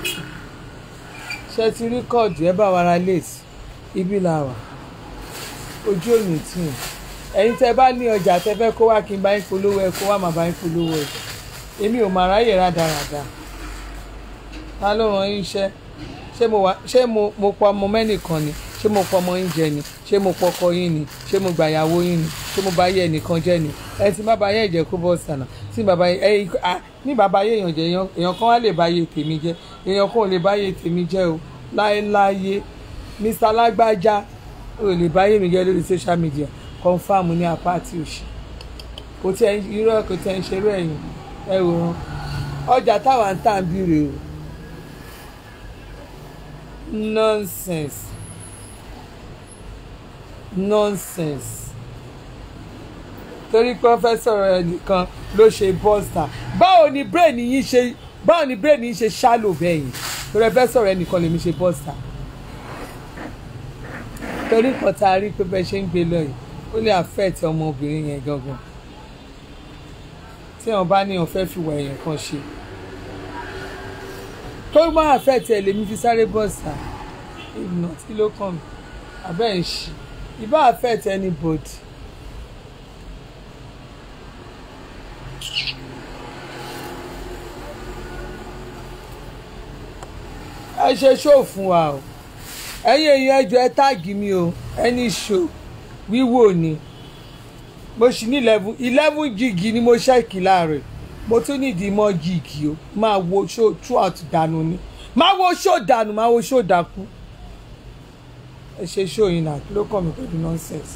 ṣe ti rí kọ́ọ̀dù ẹ bá wa ra léèsì ibi làwà ojú òní tì í ẹ̀yin tẹ́ bá ní ọjà tẹ́ fẹ́ kó wá kí n bá yín polówó ẹ kó wá máa bá yín polówó ẹ èmi ò máa ráyè rádaràda ta ló ràn yín iṣẹ́ ṣé mo wà ṣé mo mo pa ọmọ mẹ́nìkan ni ṣé mo pa ọmọ yín jẹ ni ṣé mo pọkọ yín ni ṣé mo gbàyàwó yín ni ṣé mo bá yé ẹnìkan jẹ ni ẹ ti má ba yé ẹ̀jẹ̀ kó bọ́ sànà tí bàbá yé ẹyin ní bàbá yé èèyàn jẹ èèyàn kan wá lè bá yé tèmi jẹ èèyàn kan ò lè bá yé tèmi jẹ o láéláyé Mr. Lágbájá ò lè bá yé mi jẹ lórí social media confam ní apáàtì òsì kò tí ẹ irọ́ kò tí ẹ ń ṣerú ẹ̀yìn ẹ wò wọn ọjà táwa ń tà ń bìrè o nonsense nonsense torí pé wọ́n fẹ́ sọ̀rọ̀ ẹnìkan ló ṣe bọ́sà báwo ni brain yín ṣe báwo ni brain yín ṣe ṣálò bẹ́ẹ̀ yìí torí ẹ fẹ́ sọ̀rọ̀ ẹnìkan lèmi ṣe bọ́sà torí nǹkan tá a rí pé bẹ́ẹ̀ ṣe ń gbé lọ yìí ó lè affect ọmọbìnrin yẹn gangan tí wọn bá ní wọn fẹ́ fi wà èèyàn kan ṣe tó bá affect ẹ lèmi fi sáré bọ́sà ìnà tí ló kàn mí abẹ́ ń ṣe ìbá affect anybody. ẹ ṣe ṣó fún wa o ẹ̀yin èèyàn ẹjọ́ ẹ táàgì mi o ẹni ṣó wíwò ni mo sì ní eleven eleven gigi ni mo ṣẹ́ẹ̀kì láàárọ̀ mo tún nídìí mọ́ gigi o máa wo ṣó throughout dànù ni máa wo ṣó dànù máa wo ṣó dàkú ẹ ṣe ṣó yìí náà kí ló kàn mí pẹ̀lú nonsense.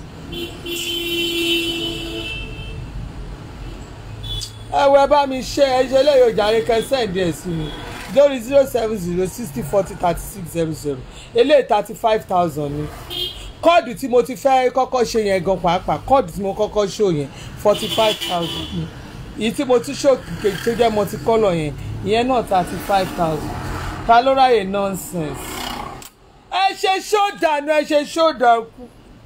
ẹ wọ ẹ bá mi ṣe ẹ ṣe lẹ́yìn òjàre kẹsàn-án ẹ̀ sí mi lórí zero seven zero sixty forty thirty six zero zero eléyìí thirty five thousand ni kọ́ọ̀dù tí mo ti fẹ́ kọ́kọ́ ṣe yẹn gan pàápàá kọ́ọ̀dù tí mo kọ́kọ́ ṣó yẹn forty five thousand ni èyí tí mo ti ṣó kejì tó jẹ́ multicolor yẹn ìyẹn náà thirty five thousand ta ló ráyè nonsense. ẹ ṣe ṣó dànù ẹ ṣe ṣó dàkú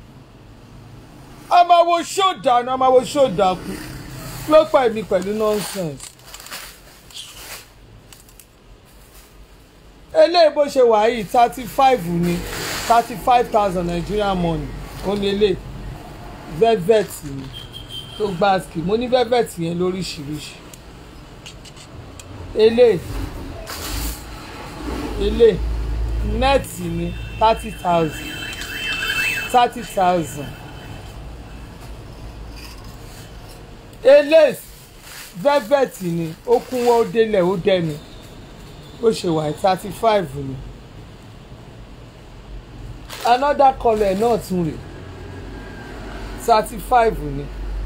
ọmọ wo ṣó dànù ọmọ wo ṣó dàkú ló pa èmi pẹ̀lú nonsense. eléyìí bó ṣe wà yìí thirty five ni thirty five thousand Nigerian money ó ní ilé velvet ni tó gba ski mo ní velvet yẹn lóríṣiríṣi ilé ilé nẹ́ẹ̀tì ni thirty thousand thirty thousand ilé velvet ni ó kúnwọ́ ó délẹ̀ ó dẹnu bó ṣe wà thirty five ni another colour náà tún rè thirty five ni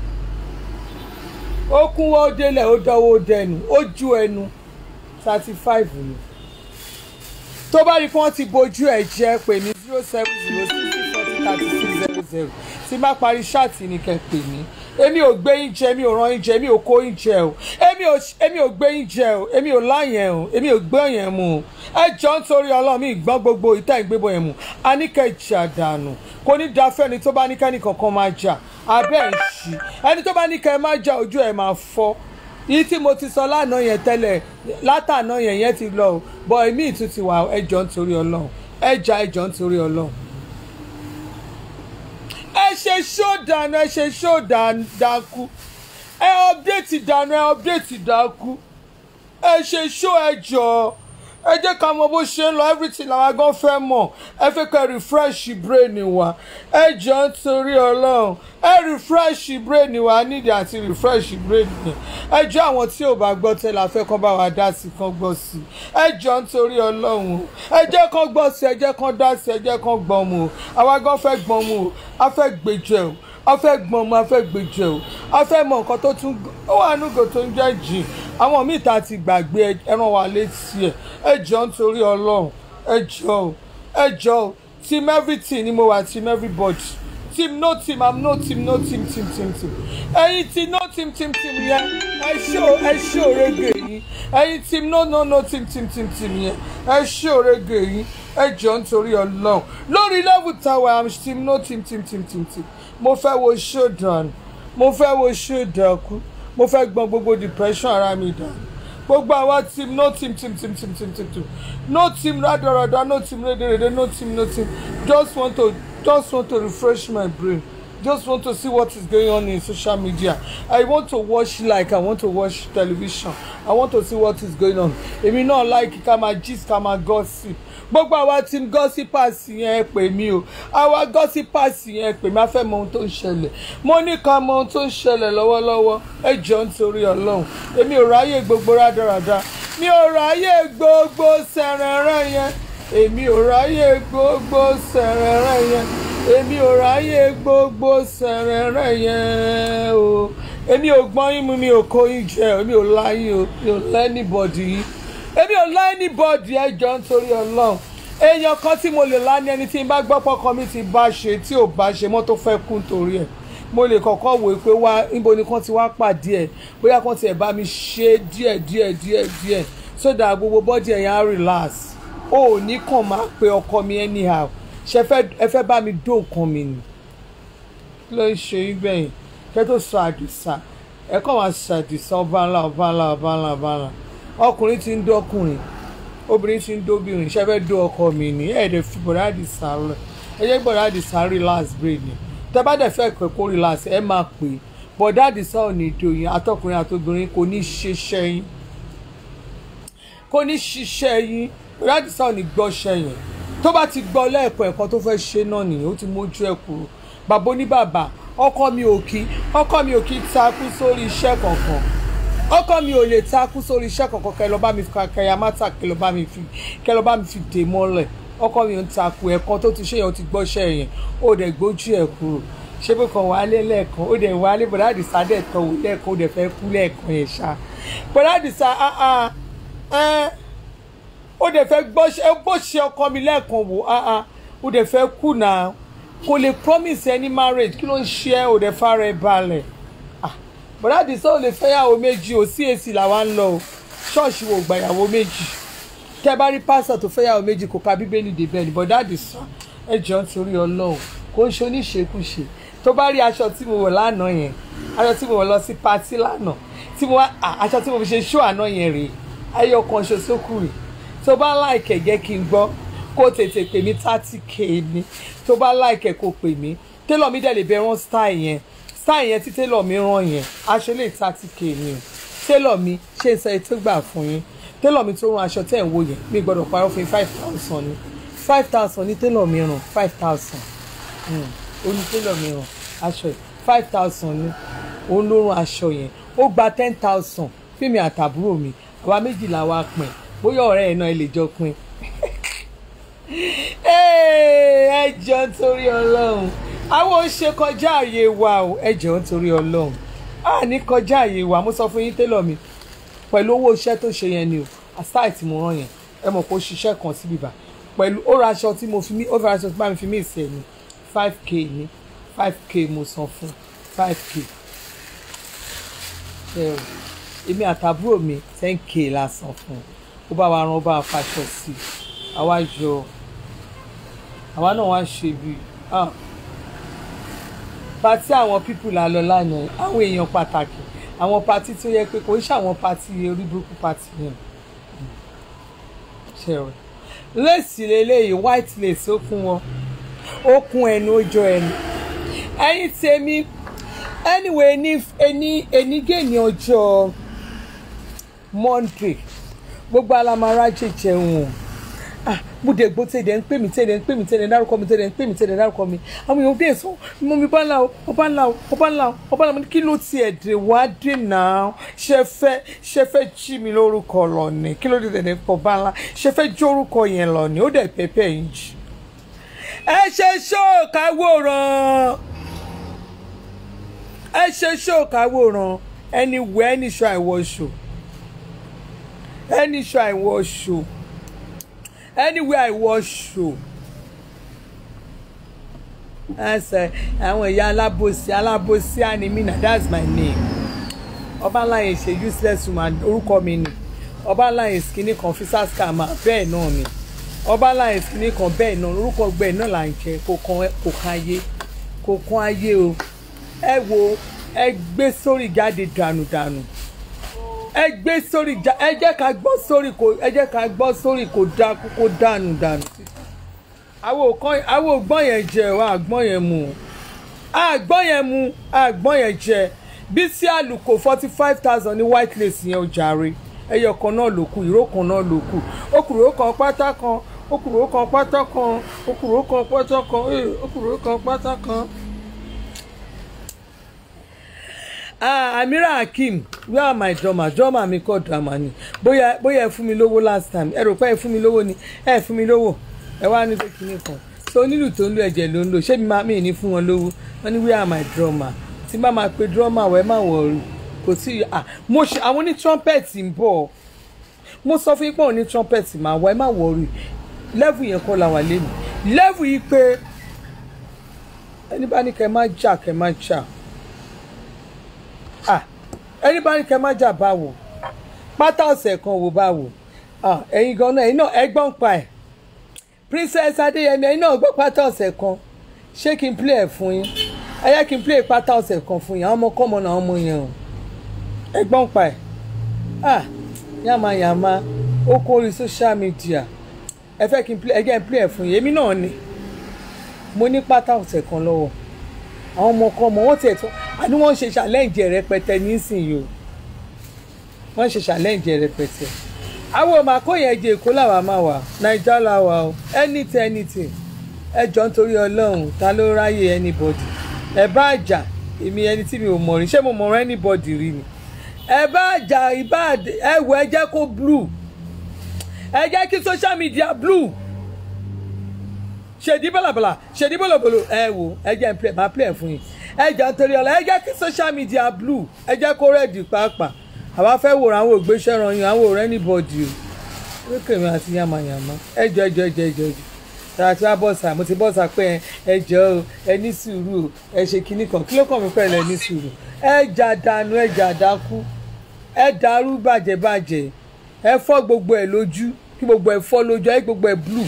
ó kúnwọ́ ó délẹ̀ ó dánwó dẹnu ó ju ẹnu thirty five ni tó bá rí kí wọ́n ti bojú ẹ̀ jẹ́ pè mí zero seven zero sixty forty thirty six zero zero tí má parí ṣáàtì ni kẹ́ pè mí èmi ò gbé yín jẹ èmi ò rán yín jẹ èmi ò kó yín jẹ o èmi ò èmi ò gbé yín jẹ o èmi ò láyẹn o èmi ò gbé yẹn mu o ẹ jọ ń torí ọlọ́run mi gbọ́n gbogbo ìta ìgbébọ̀ yẹn mu a ní kẹ́ jà dànù kò ní da fẹ́ni tó bá ní kẹ́ni kankan máa jà abẹ́ ẹ̀ ṣì ẹni tó bá ní kẹ́ ẹ máa jà ojú ẹ̀ máa fọ́ yìí tí mo ti sọ lánàá yẹn tẹ́lẹ̀ látàná yẹn yẹn ti lọ o bọ̀ èmi ìtún ti wà ẹ jọ ń torí ọlọ́run ẹ jà ẹ jọ ń torí ọlọ́run ẹ ṣe ṣó dànù ẹ ṣe ṣó dàkú ẹ update dànù ẹ update dàkú ẹ ṣe ṣó ẹ jọ ẹ jẹ́ ká mọ bó ṣe ń lọ everything làwa gan fẹ́ mọ̀ ẹ fẹ́ kẹ́ refresh brain wa ẹ jọ ń torí ọlọ́run ẹ refresh brain wa nídìí àti refresh brain yẹn ẹ jọ àwọn tí ò bá gbọ́ tẹ́lẹ̀ afẹ́ kan bá wa dá sí kan gbọ́ sí ẹ jọ ń torí ọlọ́run o ẹ jẹ́ kan gbọ́ sí ẹ jẹ́ kan dá sí ẹ jẹ́ kan gbọ́n mu o àwa gan fẹ́ gbọ́n mu o a fẹ́ gbèjẹ o a fẹ́ gbọ́n mu a fẹ́ gbèjẹ o a fẹ́ mọ nǹkan tó tún ó wà nùgò tó ń jẹ́ jìn àwọn míì tá a ti gbàgbé ẹran wa létí ẹ ẹ jọ nítorí ọlọ́run ẹ jọ o ẹ jọ o team everything ni mo wà team everybody team no team i'm no team no team team team team ẹyin team no team team team yẹn ẹ ṣó ẹ ṣó òrégè yín ẹyin team no no no team team team team yẹn ẹ ṣó òrégè yín ẹ jọ nítorí ọlọ́run lórí level tower i'm team no team team team team team mo fẹ́ wo showdown mo fẹ́ wo showdown kú mo fẹ́ gbọ́n gbogbo depression ara mi dànù gbogbo àwa team no team team team team team team team no team radarada no team rederede no team no team just want to just want to refresh my brain just want to see what is going on in social media i want to watch like i want to watch television i want to see what is going on èmi náà like ká máa gist ká máa gossip gbogbo àwa team gossipers yẹn pè mí o àwa gossipers yẹn pè mí a fẹ́ mọ ohun tó ń ṣẹlẹ̀ mo ní ká mọ ohun tó ń ṣẹlẹ̀ lọ́wọ́lọ́wọ́ ẹ jọ nítorí ọlọ́run èmi ò ráyè gbogbo rádaràda mi ò ráyè gbogbo sẹ̀rẹ̀rẹ̀ yẹn èmi ò ráyè gbogbo sẹ̀rẹ̀rẹ̀ yẹn èmi ò ráyè gbogbo sẹ̀rẹ̀rẹ̀ yẹn o èmi ò gbọ́n yín mu mi ò kó yín jẹ èmi ò láyé o mi ò lẹ́nìbọ̀dì yìí èmi ò lá anybody ẹjọ́ nítorí ọlọ́run èèyàn kan tí mo lè lá ní ẹni tí n bá gbọ́ pọ́kàn mi ti bá ṣe tí ò bá ṣe mọ́ tó fẹ́ kú nítorí ẹ̀ mo lè kọ́kọ́ wò pé wá níbo ni kán ti wá pàdé ẹ̀ bóyá kán tiẹ̀ bá mi ṣe díẹ̀ díẹ̀ díẹ̀ díẹ̀ so that gbogbo bọ́dì ẹ̀ yẹn á relax o ò ní kàn máa pe ọkọ mi anyhow ṣe ẹ fẹ́ bá mi dó nǹkan mi nì kí ló ń ṣe yín gbẹ̀yìn kẹ́ tó sọ àdìsá ẹ kàn máa ṣàdìsá ọba ńlá ọba ńlá ọba ńlá ọba ńlá ọkùnrin ti ń dọkùnrin obìnrin ti ń dóbìnrin ṣe fẹ́ dó ọkọ mi ní ẹ̀ẹ́dẹ̀ fi bọ̀dá àdìsá rẹ̀ ẹ jẹ́ bọ̀dá àdìsá relax brain ni tẹ́ bá dẹ̀ fẹ́ pẹ́ kó relax ẹ máa pè é bọ̀dá àdìsá ò ní dòyìn àtọkùnrin àtobìnrin kò ní ṣiṣẹ́ yín kò ní ṣiṣẹ́ yín bọ̀dá àdìsá ò ní gbọ́ṣẹ́ yẹn tó bá ti gbọ́ lẹ́ẹ̀kan ẹ̀kan tó fẹ́ ṣe náà nìyẹn ó ti mójú ẹ̀ kúrò bàbá oníbàbà ọkọ mi ò kí ọkọ mi ò kí takú sórí iṣẹ́ kankan ọkọ mi ò lè takú sórí iṣẹ́ kankan kẹ lọ bá mi fi kẹyà mátà kẹ lọ bá mi fi kẹ lọ bá mi fi dè mọ́lẹ̀ ọkọ mi ò ń takú ẹ̀kan tó ti ṣe yẹn ó ti gbọ́ṣẹ́ yẹn ó dẹ̀ gbójú ẹ̀ kúrò ṣé pé kan wálé lẹ́ẹ̀kan ó dẹ̀ wálé bọ̀dá àdìsá dẹ̀ tọ̀ wò lẹ́ẹ̀kan ó dẹ̀ fẹ́ kú lẹ́ẹ̀kan yẹn ṣá bọ̀dá àdìsá ó dẹ̀ fẹ́ gbọ́ṣẹ́ ọkọ mi lẹ́ẹ̀kan wò ó dẹ̀ fẹ́ kú náà kò lè promise any marriage kí ló ń ṣe ẹ́ ò dẹ̀ fara ẹ̀ balẹ̀ bọ̀dá àdìsá ò lè fẹ́yàwó méjì ò sí èsì làwa ń lọ o ṣọ́ọ̀ṣì wò gbàyàwó méjì tẹ́ bá rí pásítọ̀ tó fẹ́yàwó méjì kò ka bíbélì débẹ̀ ní bọ̀dá àdìsá ẹ jọ ń torí ọlọ́run kò ń ṣe oníṣekúṣe tó bá rí aṣọ tí mo wọ̀ lánàá yẹn aṣọ tí mo wọ̀ lọ sí patí lánàá tí mo wá aṣọ tí mo fi ṣe ṣó àná yẹn rèé ayé ọkàn ṣo sókù rè tó bá láìkẹ̀ jẹ́ kí n gbọ́ kó tètè pè mí thirty k ni tó bá láìkẹ̀ kó pè mí télọ̀ mi dẹ̀ lè bẹ rán style yẹn style yẹn tí télọ̀ mi rán yẹn aṣọ lè thirty k ni o télọ̀ mi ṣe ń sọ ètò gbà fún yín télọ̀ mi tó rán aṣọ tẹ̀ ń wò yẹn mi gbọ́dọ̀ parọ́ fún yín five thousand ni five thousand ní télọ̀ mi rán five thousand òun ní télọ̀ mi rán aṣọ yẹn five thousand ni òun ló rán aṣọ yẹn ó gba ten thousand fíìmù àtàbúrò mi àwa méjìlá wa pín bóyá ọ̀rẹ́ ẹ̀ náà ẹ lè jọ pín ẹ jọ nítorí ọlọ́run àwọn ò ṣe kọjá àyè wa o ẹ jọ nítorí ọlọ́run a ní kọjá àyè wa mo sọ fún yín télọ̀ mi pẹ̀lú owó iṣẹ́ tó ṣe yẹn ni o aside tí mo rán yẹn ẹ mọ̀ pé ó ṣiṣẹ́ kan síbi bá pẹ̀lú ó ra aṣọ tí mo fi mí ó fi ra aṣọ tí bá mi fi mí ìsẹ̀ ni five k ni five k mo san fún five k ẹ o èmi àtàbúrò mi ten k la san fún ó bá wa rán ó bá wa faṣọ sí i àwa yọ àwa náà wá ṣe bí pati àwọn pípù la lọ lánàá àwọn èèyàn pàtàkì àwọn pati tó yẹ pé kò ń ṣàwọn pati orí burúkú pati yẹn ṣẹ̀rọ léèsì lélẹ́yìí white lace ó kún wọn ó kún ẹnu ó jọ ẹnu ẹ̀yin tèmi anyway ní ẹni ẹnigé ní ọjọ́ monday gbogbo alamara jẹjẹ wọn ah bùdé gbó tẹ̀lé ń pè mí tẹ̀lé ń pè mí tẹ̀lé ń dárúkọ mi tẹ̀lé ń pè mí tẹ̀lé ń dárúkọ mi àwọn èèyàn dé sọ mo mi bá ńlá o ọba ńlá o ọba ńlá o ọba ńlá o kí ló tiẹ̀ dé wá dé náà ṣe fẹ́ ṣe fẹ́ jí mi lórúkọ lọ ni kí ló dé tẹ̀lé pọ̀ bá ńlá ṣe fẹ́ jí orúkọ yẹn lọ ni ó dẹ̀ pẹ́pẹ́ yín jì ẹ ṣe ṣóòkàwòrán ẹ ṣe ṣóòkàwòrán ẹni wẹ ẹni ṣọ àìwọṣọ ẹni ṣọ àìwọṣọ anywhere I was show ẹsẹ àwọn ìyá alábòsí alábòsí ànímínà that's my name ọbaláyé ṣe useless woman orúkọ mi ni ọbaláyé skinny kan fisa scammer bẹ́ẹ̀ náà ni ọbaláyé skinny kan bẹ́ẹ̀ náà orúkọ gbẹ́ẹ̀ náà là ń jẹ kò kan kò kan ayé kò kan ayé o ẹ wo ẹ gbé sórí jáde dànùdànù ẹ gbé sórí ja ẹ jẹ́ ká gbọ́ sórí kò ẹ jẹ́ ká gbọ́ sórí kò dá kó dànù dànù. àwọn òkan àwọn ògbọ́n yẹn jẹ wa àgbọ́n yẹn mu àgbọ́n yẹn mu àgbọ́n yẹn jẹ Bísí Àlùkò forty five thousand ní white lace yẹn ó jàre ẹyọ kan náà ló kù ìró kan náà ló kù okùnrin ó kan pátá kan okùnrin ó kan pátá kan okùnrin ó kan pátá kan okùnrin ó kan pátá kan. ah amira hakeem where are my drummer drummer mi kọ drama ni bóyá bóyá ẹ fún mi lówó last time ẹ rò pé ẹ fún mi lówó ni ẹ fún mi lówó ẹ wá ní kékeré kan so onílù tó ń lo ẹ̀jẹ̀ ló ń lò ṣé mi máa mi ní fún wọn lówó wọn ní where are my drummer tí bá máa pe drummer wẹ́ má wọ̀ kò sí ah mo ṣe àwọn ní trumpet ń bọ̀ mo sọ fún yín pé àwọn ní trumpet máa wọ ẹ má wọ̀ rí level yẹn kọ́ la wà lẹ́nu level yìí pé ẹni bá ní kẹ́ má jà kẹ́ má jà ah ẹni bá ní kẹ́ má jà báwo pátá ọ̀sẹ̀ kan wò báwo ah ẹ̀yin gan náà ẹ̀yin náà ẹgbọ́n pa ẹ̀ princess adéyẹmí ẹ̀yin náà gbọ́ pátá ọ̀sẹ̀ kan ṣé kí n play ẹ̀ fún yín ẹ yẹ kí n play pátá ọ̀sẹ̀ kan fún yín àwọn ọmọ kọ́mọ náà ọmọ yẹn o ẹgbọ́n pa ẹ̀ ah yàmàyàmà ó kó orí social media ẹ fẹ́ kí n play ẹ jẹ́ n play ẹ̀ fún yín èmi náà ni mo ní pátá ọ̀sẹ̀ kan lọ́wọ́ àwọn ọmọ kan mọ wọn tiẹ̀ tó àní wọ́n ń ṣe challenge rẹpẹtẹ nísìnyí o wọ́n ń ṣe challenge rẹpẹtẹ àwọn ọmọ akóyè ẹ̀jẹ̀ èkó làwa máa wà naija làwa o anything anything ẹ jọ nítorí ọlọ́run ta ló ráyè anybody ẹ bá àjà èmi ẹni tí mi ò mọ̀ rí ṣé mo mọ̀ anybody rí ni ẹ bá àjà ìbá ẹ wọ ẹ jẹ́ kó blue ẹ jẹ́ kí social media blue ṣèdí bọ̀lọ̀bọ̀lọ̀ ṣèdí bọ̀lọ̀bọ̀lọ̀ ẹ wò ẹ jẹ́ n play máa play fún yín ẹ jẹ́ nítorí ọ̀la ẹ jẹ́ kí social media blue ẹ jẹ́ kó rẹ́ẹ̀dì pàápàá àwa fẹ́ wòrán àwọn ògbésẹ́ ranyin àwọn òrẹ́ anybody o lókè mi àti yamayama ẹ jọ ẹ jọ ẹ jọ ẹ jọ ẹ jọ tàà tí wàá bọ́sà mo ti bọ́sà pé ẹ jọ o ẹ ní sùúrù o ẹ ṣe kinní kan kí ló kàn mí pẹ̀lú ẹ ní sùúrù ẹ jà dànù ẹ jà dákú ẹ dàrú bàjẹ́ bàjẹ́ ẹ fọ́ gbogbo ẹ lójú kí gbogbo ẹ fọ́ lójú ẹ gbogbo ẹ blue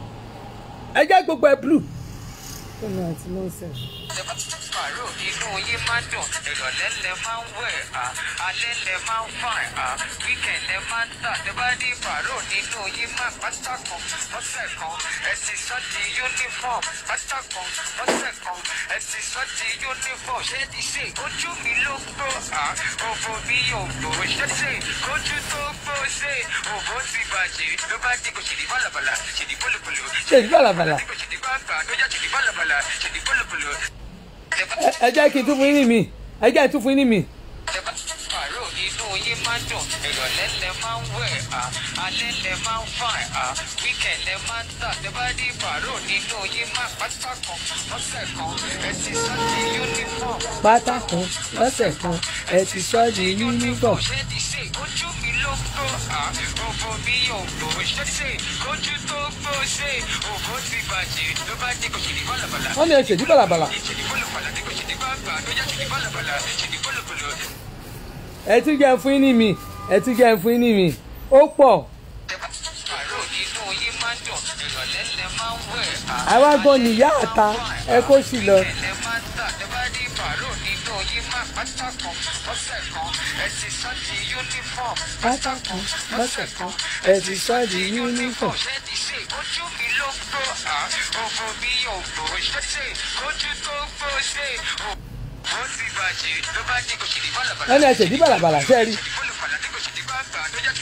ẹ jẹ́ gbogbo ẹ blue. ọ̀nà àti nọ́ọ̀sẹ̀. Pàrọ̀ inú yín máa ń dùn, ìrọ̀lẹ́ lẹ máa ń wẹ̀ á, alẹ́ lẹ máa ń fàìn á, wíkẹ̀ lẹ máa ń tà, tẹ bá ní pàrọ̀ nínú yín máa pátá kan, lọ́sẹ̀ kan, ẹ ti sọ di uniform, pátá kan, lọ́sẹ̀ kan, ẹ ti sọ di uniform, ṣé ti ṣe ojú mi ló gbó á, òbò mi ò gbó, ṣé ṣe ojú tó gbó ṣe, òbò ti bàjẹ́, ló bá dé kò ṣèlú bàlàbàlà, ṣèlú bọ́lùbọ́lù, ṣèdí bàlàbàlà kò ṣèlú bàgbà, ló jẹ́ ṣèlú bàlàbàlà, ṣèlú bọ́lùbọ́lù. ẹ- ẹ jẹ́ kí n tún fún yín ní mi ẹ jẹ́ kí n tún fún yín ní mi. Pàrọ̀ inú yín máa ń dùn, ìrọ̀lẹ́ lẹ máa ń wẹ̀ á, alẹ́ lẹ máa ń fàìn á, wíkẹ̀ lẹ máa ń tà, tẹ bá ní pàrọ̀ nínú yín máa pátá kan, lọ́sẹ̀ kan, ẹ ti sọ di uniform. pátá kan lọ́sẹ̀ kan ẹ ti sọ di uniform. Ṣé ti ṣe ojú mi ló gbó á, òbò mi ò gbó, ṣé ti ṣe ojú tó gbó ṣe, òbò ti bàjẹ́, ló bá dé kò ṣèlú bàlàbàlà. wọ́n ní ẹ ṣèdí bàlàbàlà Ṣèlú bọ́lùbọ̀lù, kò ṣèlú bàgbà, ló jẹ́ ṣèlú bàlàbàlà, ṣèlú bọ́lùbọ̀lù. ẹ tún jẹ́ fún yín ní mi ẹ tún jẹ́ fún yín ní mi ó pọ̀ Pàrọ̀ inú yín máa ń dùn, ìrọ̀lẹ́ lẹ máa ń wẹ̀ á. àwa gan ni ìyá àta ẹ kó sì lọ. Ẹlẹ́ máa ń tà, tẹ bá ní pàrọ̀ nínú yín máa pátá kan, lọ́sẹ̀ kan, ẹ ti sọ di uniform. pátá kan lọ́sẹ̀ kan ẹ ti sọ di uniform. Ṣé ti ṣe ojú mi ló gbó á, òbò mi ò gbó, ṣé ti ṣe ojú tó gbó ṣe, òbò ti bàjẹ́, ló bá dé kò ṣèlú bàlàbàlà. wọ́n ní ẹ ṣèdí bàlàbàlà ṣe rí Ṣèlú bọ́lùbọ̀lù, kò ṣèlú bàgbà, ló jẹ́ ṣèlú bàlàbàlà.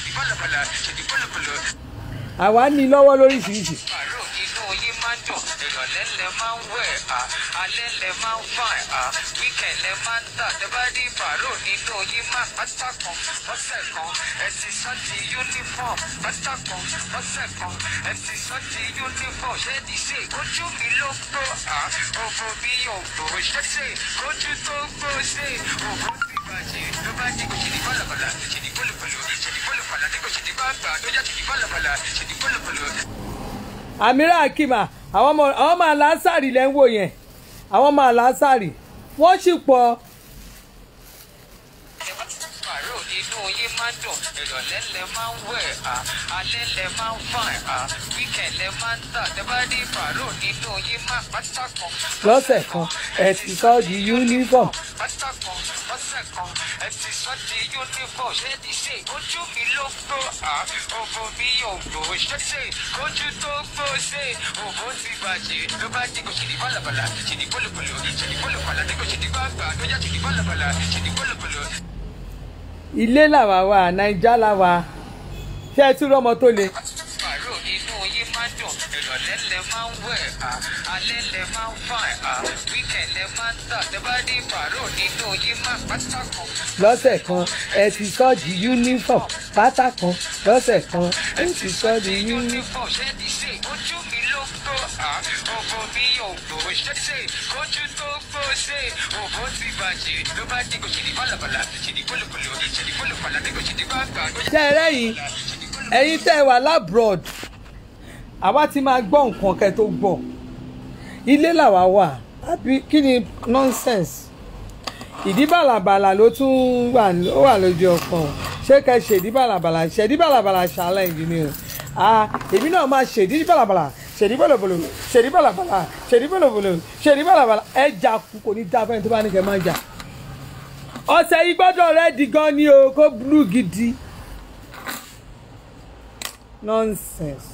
pàlàpàlà ṣèdí pọ̀lọ̀pọ̀lọ̀. àwa ní lọ́wọ́ lóríṣiríṣi Pàrọ̀ inú yín máa ń dùn, ìrọ̀lẹ́ lẹ máa ń wẹ̀, à, alẹ́ lẹ máa ń fàìn, à, wíkẹ̀ lẹ máa ń tà, tẹ bá rí pàrọ̀ nínú yín máa pátá kan, ọ̀sẹ̀ kan, ẹ ti sọ di uniform, pátá kan, ọ̀sẹ̀ kan, ẹ ti sọ di uniform, ṣé ti ṣe ojú mi ló gbó, à, òbò mi ò gbó, ṣé ṣe ojú tó gbó ṣe, òbò ti bàjẹ́, ló bá dé kò ṣe ní pàlàpàlà, ṣe ní pọ̀lọ̀pọ̀lọ̀, ṣe ní pọ̀lọ̀pọ̀lọ̀, ní kò ṣe ní gbàgbà, ló yà ṣe ní pàlàpàlà, ṣe ní pọ̀lọ̀pọ̀lọ̀. àmìrà akima àwọn ọmọ àwọn ọmọ aláṣàrì lẹ́ ń wò yẹn àwọn ọmọ aláṣàrì wọ́n sì pọ̀ Pàrọ̀ inú yín máa ń dùn, ìrọ̀lẹ́ lẹ máa ń wẹ̀, à, alẹ́ lẹ máa ń fàìn, à, wíkẹ̀ lẹ máa ń tà, tẹ bá rí pàrọ̀ nínú yín máa pátá kan. lọ́sẹ̀ kan ẹ ti sọ di uniform Pátá kan, ọ̀sẹ̀ kan, ẹ ti sọ di uniform, ṣé ti ṣe ojú mi ló gbó, à, òbò mi ò gbó, ṣé ṣe ojú tó gbó ṣe, òbò ti bàjẹ́, ló bá dé kò ṣe ní bálàbàlà, ṣe ní pọ̀lọ̀pọ̀lọ̀, ṣe ní pọ̀lọ̀pọ̀lọ̀, ní kò ṣe ní gbàgbà, ló yà ṣe ní bálàbàlà, ṣe ní pọ̀lọ̀pọ̀lọ̀. ilé làwa wà naija làwa ṣé ẹ tún rọmọ tó le Pàrọ̀ inú yín máa ń dùn, ìrọ̀lẹ́ lẹ máa ń wẹ̀, à, alẹ́ lẹ máa ń fàìn, à, wíkẹ̀ lẹ máa ń tà, tẹ bá rí pàrọ̀ nínú yín máa pátá kan. lọ́sẹ̀ kan ẹ ti sọ di uniform pátá kan lọ́sẹ̀ kan ẹ ti sọ di uniform. Uniform ṣé ti ṣe ojú mi ló gbó, à, òbò mi ò gbó, ṣé ṣe ojú tó gbó ṣe, òbò ti bàjẹ́, ló bá dé kò ṣe ní bálàbàlà, ṣe ní pọ̀lọ̀pọ̀lọ̀, ṣe ní pọ̀lọ̀pọ̀lọ̀, ní kò ṣe ní gbàgbà, ló yà tẹ́ ẹ rẹ́yìn ẹ̀yin tẹ́ ẹ wà lábroad àwa ti máa gbọ́ nǹkan kẹ́ tó gbọ́ ilé làwa wà àbí kí ni nonsense ìdí bàlàbàlà ló tún wà ó wà lójú ọpọ́n ṣé kẹ́ ṣèdí bàlàbàlà ṣèdí bàlàbàlà challenge ni o ah èmi náà máa ṣèdí bàlàbàlà ṣèdí bọ̀lọ̀bọ̀lọ̀ ṣèdí bàlàbàlà ṣèdí bọ̀lọ̀bọ̀lọ̀ ṣèdí bàlàbàlà ẹ jà kú kò ní dáa fẹ́ni tó bá ní kẹ́ máa jà ọ̀sẹ̀ yìí gbọ́dọ̀ rẹ́ di gan ni o kó blue gidi nonsense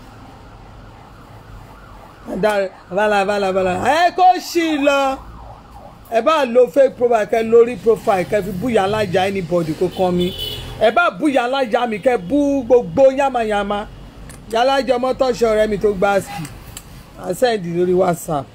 adarí bala bala bala ẹ kó sì lọ ẹ bá lo fake profile kẹ lórí profile kẹ fi búyà alájà anybody kó kàn mí ẹ bá búyà alájà mi kẹ bú gbogbo yamayama yàlájà mọ́tọ́ṣọ́ ọ̀rẹ́ mi tó gbá ski àṣẹ́ǹdì lórí whatsapp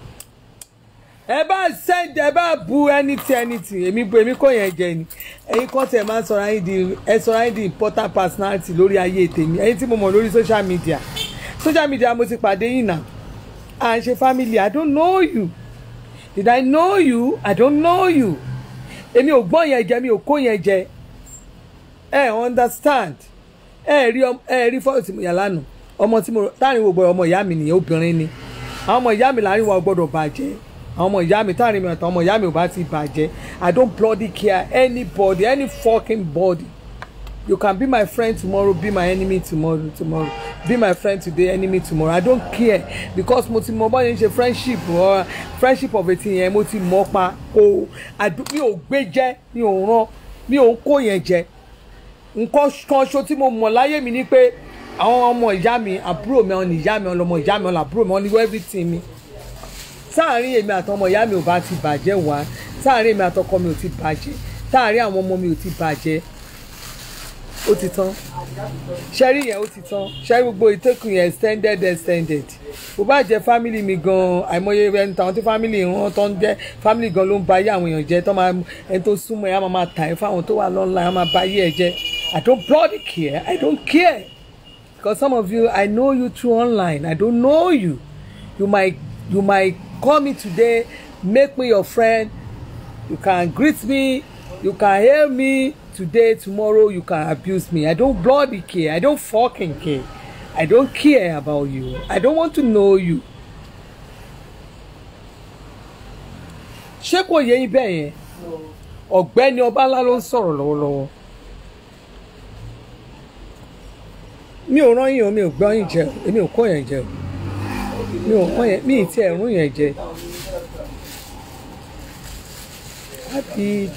ẹ bá send ẹ bá bu anything anything èmi bu èmi kò yẹn jẹ ni ẹ̀yin kan tẹ máa ń sọ̀rọ̀ ayé di ẹ sọ̀rọ̀ ayé di important personality lórí ayé tèmi ẹ̀yin tí mo mọ̀ lórí social media social media mo ti pàdé yìí náà à ń ṣe family i don't know you did i know you i don't know you èmi ò gbọ́ yẹn jẹ mi ò kó yẹn jẹ ẹ understand ẹ rí ọm- ẹ rí fọ́ọ̀tì mo yà lánàá ọmọ tí mo táàrin wo gbọ́dọ̀ ọmọ ìyá mi nìyẹn obìnrin ni àwọn ọmọ ìyá mi láàrin wọn gbọ́dọ̀ bàjẹ́ àwọn ọmọ ìyá mi táàrin mi àtàwọn ọmọ ìyá mi ò bá ti bàjẹ́ i don't bloody care anybody any fucking body you can be my friend tomorrow be my enemy tomorrow tomorrow be my friend today enemy tomorrow i don't care because mo ti mọ bọ́ọ̀ yẹn ṣe friendship or friendship of eighteen yẹn mo ti mọ̀ pa kó àdú- mi ò gbé jẹ́ mi ò ràn mi ò ń kó yẹn jẹ nǹkan kan ṣo tí mo mọ̀ láyé mi ni pé àwọn ọmọ ìyá mi àbúrò mi ọ̀nà ìyá mi ọlọmọ ìyá mi ọ̀nà àbúrò mi ọ̀nà everything mi sáàárín èmi àtọmọ ìyá mi ò bá ti bàjẹ́ wá sáàárín èmi àtọkọ mi ò ti bàjẹ́ sáàárín àwọn ọmọ mi ò ti bàjẹ́ ó ti tán ṣẹ́rí yẹn ó ti tán ṣẹ́rí gbogbo ìtẹ́kùn yẹn extended extended bó bá jẹ́ family mi gan àìmọye ẹni tàwọn tí family wọn tó ń jẹ́ family gan ló ń ba ayé àwọn èèyàn jẹ́ tó máa ẹni tó súnmọ́ ẹ̀ á máa máa tà ẹ́ fáwọn tó wà lọ́nà á máa ba ayé ẹ̀ jẹ́ I don't bloody care I don't care because some of you I know you through online I don't know you you might you might call me today make me your friend you can greet me you can hail me today tomorrow you can abuse me i don't bloody care i don't fucking care i don't care about you i don't want to know you. ṣé kò yẹ yín bẹ́ẹ̀ yẹn ọ̀gbẹ́ni ọbalá ló ń sọ̀rọ̀ lọ́wọ́lọ́wọ́ mi ò rán yín o mi ò gbọ́ yín jẹ o èmi ò kó yẹn jẹ o mi ò kó yẹn mi ì tí ẹ̀ rún yẹn jẹ happy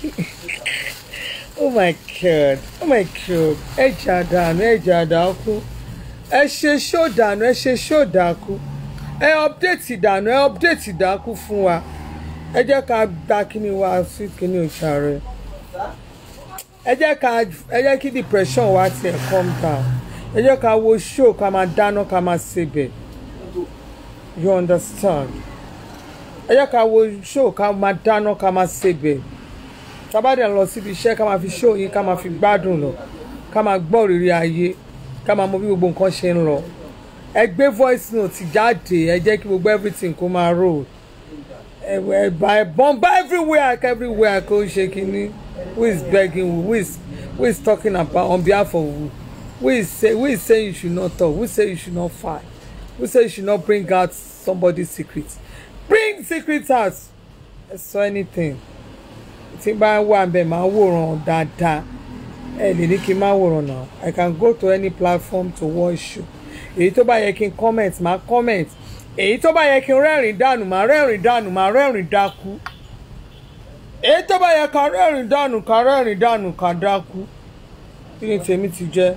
oh my god oh my god ẹ jà dànù ẹ jà dàkú ẹ ṣe ṣó dànù ẹ ṣe ṣó dàkú ẹ update dànù ẹ update dàkú fún wa ẹ jẹ́ ká gba kíni wa sí kíni òṣàrẹ ẹ jẹ́ ká ẹ jẹ́ kí depression wa tiẹ̀ calm down ẹ jẹ́ ká wo show ká máa dáná ká máa sebẹ̀ you understand ẹ jẹ́ ká wo show ká máa dáná ká máa sebẹ̀ tábàdàn lọ síbi iṣẹ́ ká máa fi show yín ká máa fi gbádùn lọ ká máa gbọ́ òrìrì ayé ká máa mọ bí gbogbo nǹkan ṣe ń lọ ẹ gbé voice note jáde ẹ jẹ́ kí gbogbo everything kó máa roll ẹ ẹ bá ẹ bọ́m̀bà everywhere everywhere kó ṣe kínní who is begging who who is who is talking about on behalf of who who is say who is saying you should not talk who say you should not fight who say you should not bring out somebody's secret bring secret out ẹ sọ anything tí bá wà bẹ́ẹ̀ máa wòran dáadáa ẹ lè ní kí n má wòran náà i can go to any platform to watch you èyí tó bá yẹ kí n comment máa comment èyí tó bá yẹ kí n rẹ́rìn dànù máa rẹ́rìn dànù máa rẹ́rìn dákú èyí tó bá yẹ ká rẹ́rìn dànù ká rẹ́rìn dànù ká dákú kí ni tèmi ti jẹ́.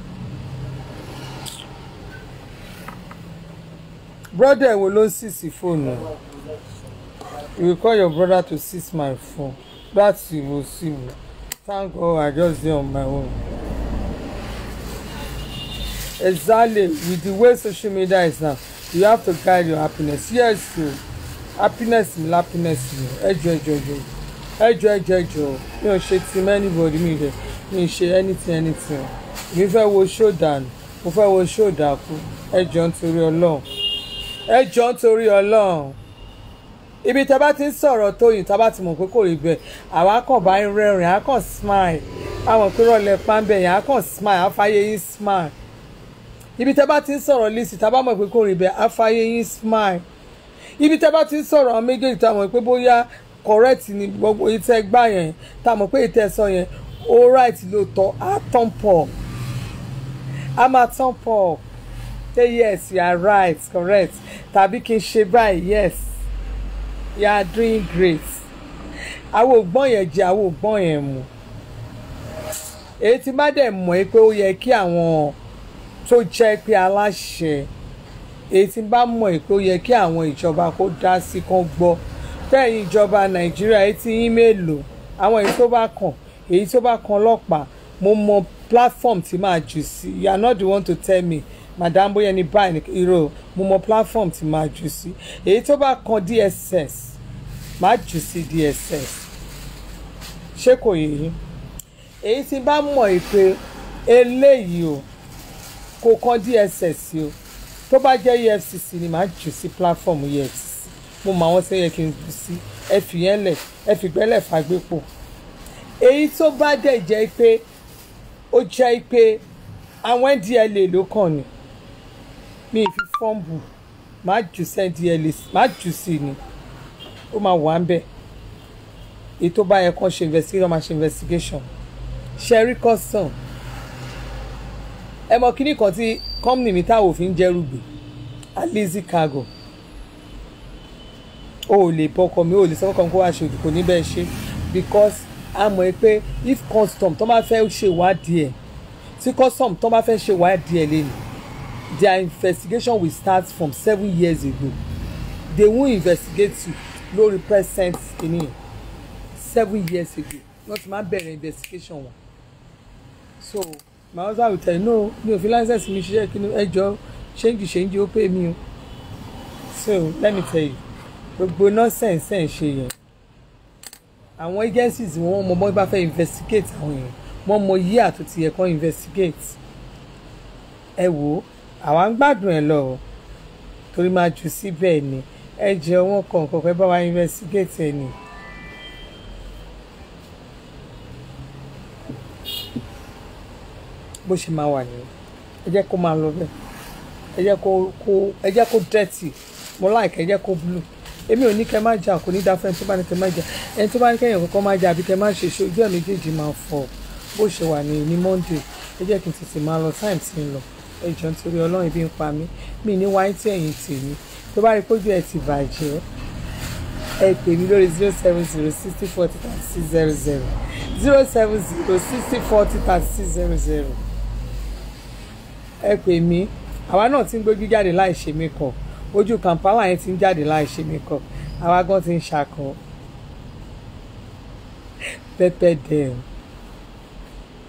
brother wo ló ń sísì fóònù you will call your brother to seize my phone that's you will see me thank god i just dey on my own exactly with the way social media is now you have to guide your happiness yes o happiness mi happiness mi ẹjọ ẹjọ ẹjọ ẹjọ ẹjọ ẹjọ mi ò ṣe ti anybody mi rẹ mi ṣe anything anything mi fẹ́ wo show dànù mo fẹ́ wo show dàkú ẹjọ nítorí ọlọ́run ẹjọ nítorí ọlọ́run ibi tá a bá ti ń sọ̀rọ̀ tóyìn tá a bá ti mọ̀ pé kò rí bẹ́ẹ̀ àwa kàn bá ń rẹ́rìn á kàn smile àwọn pé rọlẹ̀ pàmbẹ̀ yẹn á kàn smile á fàyè yín smile ibi tẹ́ bá ti ń sọ̀rọ̀ lisi tá a bá mọ̀ pé kò rí bẹ́ẹ̀ á fàyè yín smile ibi tẹ́ bá ti ń sọ̀rọ̀ àwọn méjèèjì tá a mọ̀ pé bóyá correct ni gbogbo ìtẹ́ gbà yẹn tá a mọ̀ pé ìtẹ́ sọ yẹn all right lóòótọ́ á tán pọ̀ á máa tán pọ̀ say yes you are right correct tàbí kí n ṣe báyìí yes you are doing great àwọn ògbọ́n yẹn jẹ àwọn ògbọ́n yẹn mu èyí tí má dẹ̀ mọ̀ ẹ́ pé ó yẹ kí àwọn tó jẹ́ pé aláṣẹ èyí tí bá mọ̀ ẹ́ pé ó yẹ kí àwọn ìjọba kó dá sí kán gbọ́ fẹ́yìn ìjọba nàìjíríà èyí tí yín mélòó àwọn èyí tó bá kàn èyí tó bá kan ọlọ́pàá mo mọ platform tí máa jù sí you are not the one to tell me madam bóyá ní báyìí ní irọ́ mo mọ platform tí máa jù sí èyí tó bá kan dss máa jù sí dss ṣé kò yé yín èyí tí bá mọ̀ ẹ́ pé eléyìí o kò kan dss o tó bá jẹ́ efcc ni màá jù sí platform efcc mo mọ àwọn tí ó yẹ kí n jù sí ẹ fi yẹn lẹ̀ ẹ fi gbẹ́lẹ̀ fàgbépo èyí tó bá dẹ̀ jẹ́ pé ó jẹ́ pé àwọn ndla ló kàn ní mi ì fi fọ́ǹbù màá jù sí ndla màá jù sí ni ó máa wà ń bẹ̀ èyí tó bá yẹ kán ṣe investigation máa ṣe investigation sherry custom ẹ mọ kíní kan tí company mi táwọn òfin jẹ́rù gbé alizi cargo o ò lè bọkọ mi o ò lè sọ́kọ̀ mi kó wá ṣe òdì kò ní bẹ́ẹ̀ ṣe because a mọ̀ ẹ́ pé if custom tó bá fẹ́ ṣèwádìí ẹ̀ tí custom tó bá fẹ́ ṣèwádìí ẹ̀ lẹ́nu their investigation will start from seven years ago they won't investigate you lórí present kìíní seven years ago wọ́n ti máa bẹ̀rẹ̀ investigation wọn so my husband will tell you no mi ò fi license mi ṣiṣẹ́ kí ni ẹ jọ ṣéǹjì ṣéǹjì ó pè mí o so let me tell you gbogbo nonsense ẹ̀ ń ṣe yẹn àwọn agencies wọn mọ bọ́n bá fẹ́ investigate àwọn èèyàn wọ́n mọ yí àtúntì yẹ kán investigate ẹ wò ó àwa ń gbádùn ẹ lọ torí máa jù síbẹ̀ ni ẹ jẹ wọn kọ̀ọ̀kan pé bá wa investigate ẹ ni. bó ṣe máa wà nìyẹn ẹ jẹ́ kó máa lọ bẹ́ẹ̀ ẹ jẹ́ kó kó ẹ jẹ́ kó dirty mo like ẹ jẹ́ kó blue èmi ò ní kẹ́ má jà kò ní dáfẹ́ ẹni tó bá ní kẹ́ má jà ẹni tó bá ní kẹ́yìn kọ́kọ́ má jà àbí kẹ́ má ṣe ṣe ojú ẹ̀ méjèèjì máa fọ bó ṣe wà ní ní monday ẹ jẹ́ kí n tètè máa lọ time tí ń lọ ẹ jọ nítorí ọlọ́run ibi ń pa mí mi ní wáyé tí ẹ̀yìn tèmi tó bá rí pójú ẹ̀ ti bàjẹ́ ẹ pè mí lórí zero seven zero sixty forty thirty six zero zero zero seven zero sixty forty thirty six zero zero ẹ pè mí àwa náà ti ń gbójú jáde láì ṣe makeup ojú kàmpáwà yẹn ti ń jáde láì ṣe makeup àwa gan ti ń ṣakọ pẹpẹ dẹm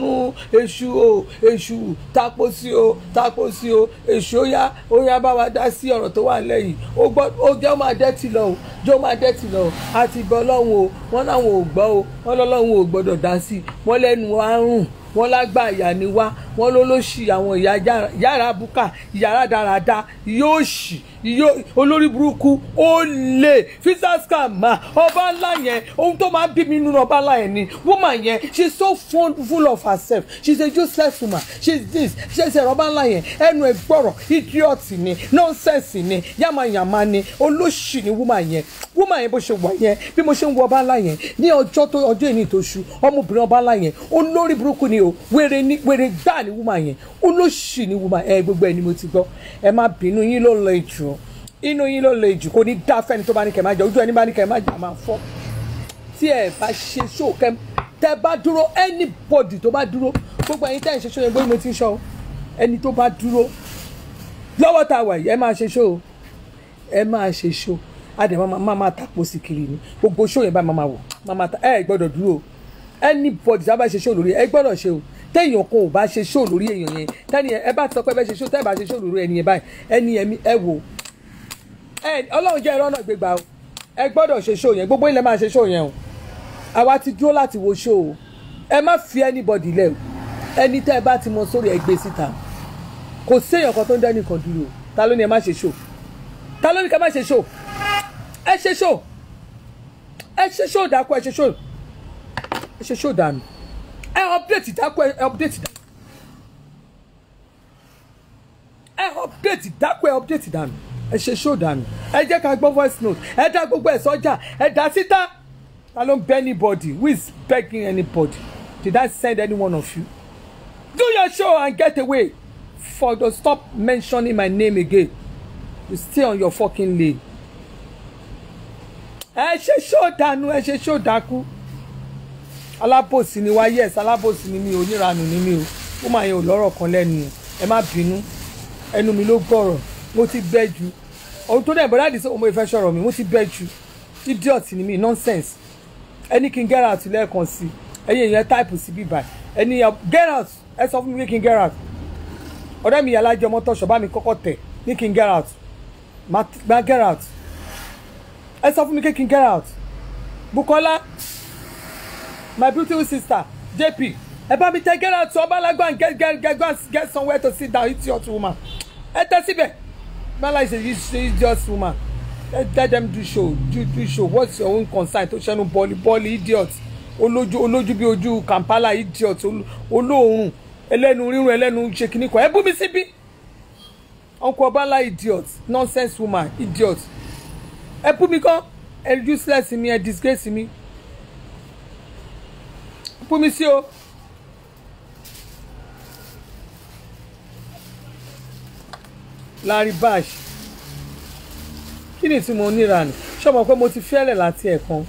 ọ̀run èṣù o èṣù tapo sí o tapo sí o èṣù ó yá ó yá bá wa dá sí ọ̀rọ̀ tó wà lẹ́yìn ó gbọ́ ó jẹ́ ó máa dẹ́tì lọ o jẹ́ ó máa dẹ́tì lọ o àti ìbọn ọlọ́run o wọ́n láwọn ò gbọ́ o wọ́n lọ́lọ́run ò gbọ́dọ̀ dá sí i wọ́n lẹ́nu wa ń rùn wọ́n lágbà ìyá ni wá wọ́n ló ló ṣì àwọn ìyá yàrá- yàrá búkà yàrá dáradá yóò ṣì yóò olórí burúkú ó lè fisaska ma ọba ńlá yẹn ohun tó máa ń bí mi nínú ọba ńlá yẹn ni woman yẹn she is so fun, full of herself she is a useless woman she is this she is a ọba ńlá yẹn ẹnu ẹ gbọ́rọ̀ idiot ni nonsense ni yamayama ni olóṣì ni woman yẹn woman yẹn bó ṣe wà yẹn bí mo ṣe ń wo ọba ńlá yẹn ní ọjọ́ tó ọjọ́ ìní tó ṣu ọmọbìnrin ọba ńlá yẹn olórí burúkú ni o wèrè ni wèrè gbáà ni woman yẹn olóṣì ni woman ẹ gbogbo ẹ ni mo ti gbọ́ ẹ má bínú yín ló lọ jù inú yín ló lọ jù kò ní dá fẹ́ni tó bá ní kẹ́ máa jẹ ojú ẹni bá ní kẹ́ máa jà máa fọ́ tí ẹ bá ṣe ṣó kẹ tẹ bá dúró anybody tó bá dúró gbogbo ẹ̀yin tẹ́ ẹ ń ṣe ṣó yẹn gbé mo ti ń ṣọ ẹni tó bá dúró lọ́wọ́ tá a wà yìí ẹ máa ṣe ṣó o ẹ máa ṣe ṣó adẹ máa máa máa tàpọ̀ sí kiri ni gbogbo ṣó yẹn bá máa máa wò máa máa ta ẹ gbọ́dọ̀ dúró o anybody tí a bá ṣe ṣó lórí ẹ gbọ́dọ̀ ṣe o téèyàn kan ò bá ṣe ṣó lórí èèyàn yẹn tẹ́ni ẹ bá sọ pé ẹ bá ṣe ṣó tẹ́ ẹ bá ṣe ṣó lórí ẹni yẹn báyìí ẹni yẹn ẹ wò ẹ ọlọ́run jẹ́ ẹ̀rọ náà gbégbá o ẹ gbọ́dọ̀ ṣe ṣó yẹn gbogbo ilẹ̀ máa ṣe ṣó yẹn o àwa ti dúró láti wo ṣó o ẹ má fi anybody lẹ̀ o ẹni tẹ́ ẹ bá ti mọ sórí ẹ gbé síta kò séèyàn kan tó ń dẹ́nìkan dúró o ta ló ní ẹ má ṣe ṣó ta ló ní ká má ṣe ṣó ẹ ṣe ṣó ẹ ṣe ṣó dákú ẹ ṣe ṣó ẹ ṣe ṣó dànù ẹ update dákú ẹ update dànù ẹ update dákú ẹ update dànù ẹ ṣe ṣó dànù ẹ jẹ́ ká gbọ́ voice note ẹ dá gbogbo ẹ̀ sọ́jà ẹ dá síta ta ló ń bẹ anybody who is begging anybody did I send any one of you do your show and get away for the stop mentioning my name again you stay on your fucking lane ẹ ṣe ṣó dànù ẹ ṣe ṣó dákú alábòsí ni wá yes alábòsí ni mi ò níranù ni mi o ó máa yẹn ò lọ́rọ̀ kan lẹ́nu ẹ má bínú ẹnu mi ló gbọ́rọ̀ mo ti bẹ́ ju ohun tó dẹ̀ bọ́dá àdìsí ọmọ ìfẹ́ sọ̀rọ̀ mi mo ti bẹ́ ju idiot ni mi nonsense ẹni kí n get out lẹ́ẹ̀kan sí ẹ̀yin èèyàn type sí bíbá ẹni yẹn get out ẹ sọ fún mi kí n get out ọ̀rẹ́ mi alájọ mọ́tọ́ṣọ̀ bá mi kọ́kọ́ tẹ̀ ní kí n get out má get out ẹ sọ fún mi kí n get out Bukola my beautiful sister JP ẹ bá mi tẹ get out ọba alágbá and get get get go and get somewhere to sit down idiot woman ẹ tẹ síbẹ̀ mala is a idiot woman let, let them do show do do show what's your own concern tó ṣẹnu bọ́ọ̀lì bọ́ọ̀lì idiot olójú olójú bí ojú Kampala idiot olóòórùn ẹlẹ́nu rírun ẹlẹ́nu ṣe kìíní kan ẹ bú mi síbí uncle ọbańlá idiot nonsense woman idiot ẹ bú mi kán ẹ useless mi ẹ disgrace mi bú mi sí o. Larry Bash kí ni tí mo níra ni ṣọmọ pé mo ti fẹ́lẹ̀ láti ẹ̀kan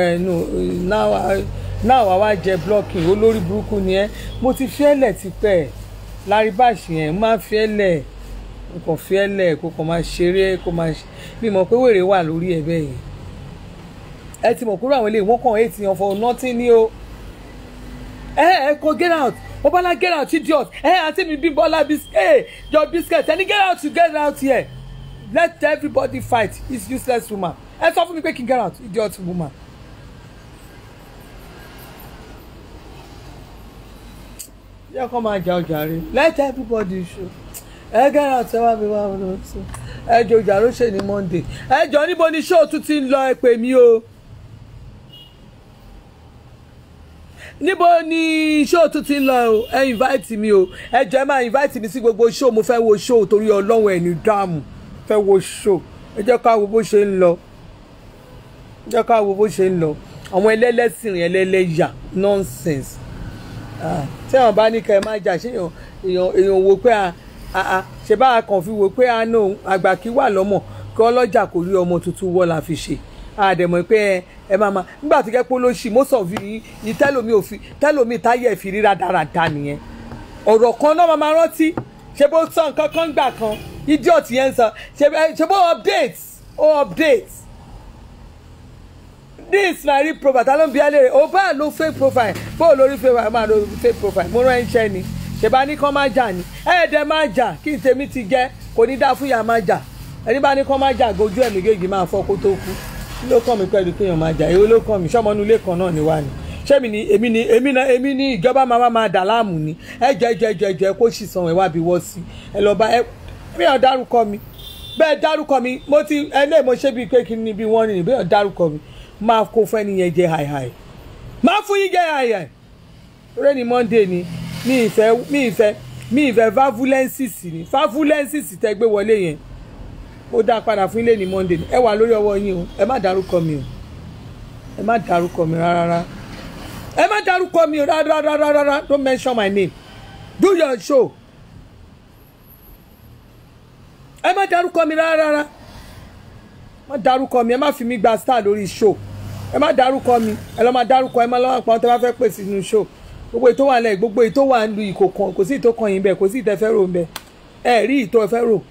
náà wàá wá jẹ blocking olórí burúkú ni ẹ mo ti fẹ́lẹ̀ tipẹ́ Larry Bash yẹn máa fẹ́lẹ̀ kò fẹ́lẹ̀ kó kàn máa ṣeré kó máa ṣe bí mo pé wèrè wà lórí ẹ̀ bẹ́ẹ̀ yẹn ẹ ti mọ̀ kúrò àwọn eléyìí wọ́n kàn eight yan for nothing ni o ẹ ẹ kò get out Obala get out idiot ẹ àti mi bí Bọ́lá biscuit your biscuit ẹni get out you get out here let everybody fight this useless woman ẹ sọ fún mi pé kí n get out idiot woman. yẹ kó máa jà ọjà rẹ let everybody show ẹ get out ẹ wá mi wá wọn lọ sí ẹ jọ ìjà ló ṣe ní Monday ẹ jọ níbo ni show tún ti ń lọ ẹ pè mí o. níbo ni show tún ti ń lọ o ẹ invite mi o ẹ jọ ẹ máa invite mi sí gbogbo show mo fẹ́ wo show torí ọlọ́run ẹ̀ ní dáàmú fẹ́ wo show ẹ jẹ́ ká wo bó ṣe ń lọ ẹ jẹ́ ká wo bó ṣe ń lọ àwọn ẹlẹ́lẹ́sìn ẹlẹ́lẹ́yà nonsense tí àwọn bá ní ká ẹ má jà ṣé èèyàn èèyàn wo pé a ṣe bá a kàn fi wo pé a nù àgbà kí wà lọ́mọ kí ọlọ́jà kò rí ọmọ tuntun wọ́ la fi ṣe àdèmọ̀ pé ẹ ẹ máa ma nígbà tó jẹ́ pé olóṣì most of yìí tẹ́lómi òfin tẹ́lómi táyẹ̀ fi ríra dáradára nìyẹn ọ̀rọ̀ kan náà máa máa rántí ṣe bó sọ nǹkan kan gbà kan idiot yẹn ń sọ ṣe bó- ṣe bó update ó update this na real profile ta ló ń bi alẹ́ rẹ̀ ó bá lo fake profile bó o lórí fake profile máa lo fake profile mo rán iṣẹ́ ni ṣèbá ní kán má jà ní ẹ̀ẹ́dẹ̀ má jà kí n tèmi ti jẹ́ kò ní dá fún ìyá má jà ẹni bá ní kán má jà gojú ẹ̀mí gègé máa fọ́ kó tó kú kí ló kàn mí pẹ̀lú kéèyàn má jà èwo ló kàn mí sọ́mọ́nú ilé kan náà ni wá ni ṣé mi ni èmi ni èmi náà èmi ni ìjọba máa wá máa dà láàmú ni ẹ jẹ jẹ jẹ jẹ kó sì san ẹ wá bí wọ́ sí ẹ lọ bá ẹ mi ò dárúkọ mi bẹ́ẹ̀ dárúkọ mi mo ti ẹlẹ́ẹ̀ mo ṣe bíi pé kí ni bí wọ́n ní bẹ́ẹ̀ dárúkọ mi máa kó fún ẹni yẹn jẹ hàìhàì máa fún yín jẹ hàìhàì lórí ni monday ni mi ìfẹ́ mi ìfẹ́ mi ìfẹ́ vavulensis ni vavulensis tẹ gbé wọlé yẹn ó dá padà fún ilé ní monday ni ẹ wà lórí ọwọ́ yín o ẹ má dárúkọ mi o ẹ má dárúkọ mi rárá ẹ má dárúkọ mi o rárá rárá rárá don't mention my name do your show ẹ má dárúkọ mi rárá rárá má dárúkọ mi ẹ má fi mí gba star lórí show ẹ má dárúkọ mi ẹ lọ́ máa dárúkọ ẹ má lọ́wọ́ àpamọ́ tẹ bá fẹ́ pèsè nínú show gbogbo ètò wà lẹ́yìn gbogbo ètò wà ń lu ìkò kan kò sí ìtò kan yín bẹ́ẹ̀ kò sí ìtẹ́fẹ́ rò ń bẹ́ẹ̀ ẹ rí ìtò ẹ̀fẹ́ rò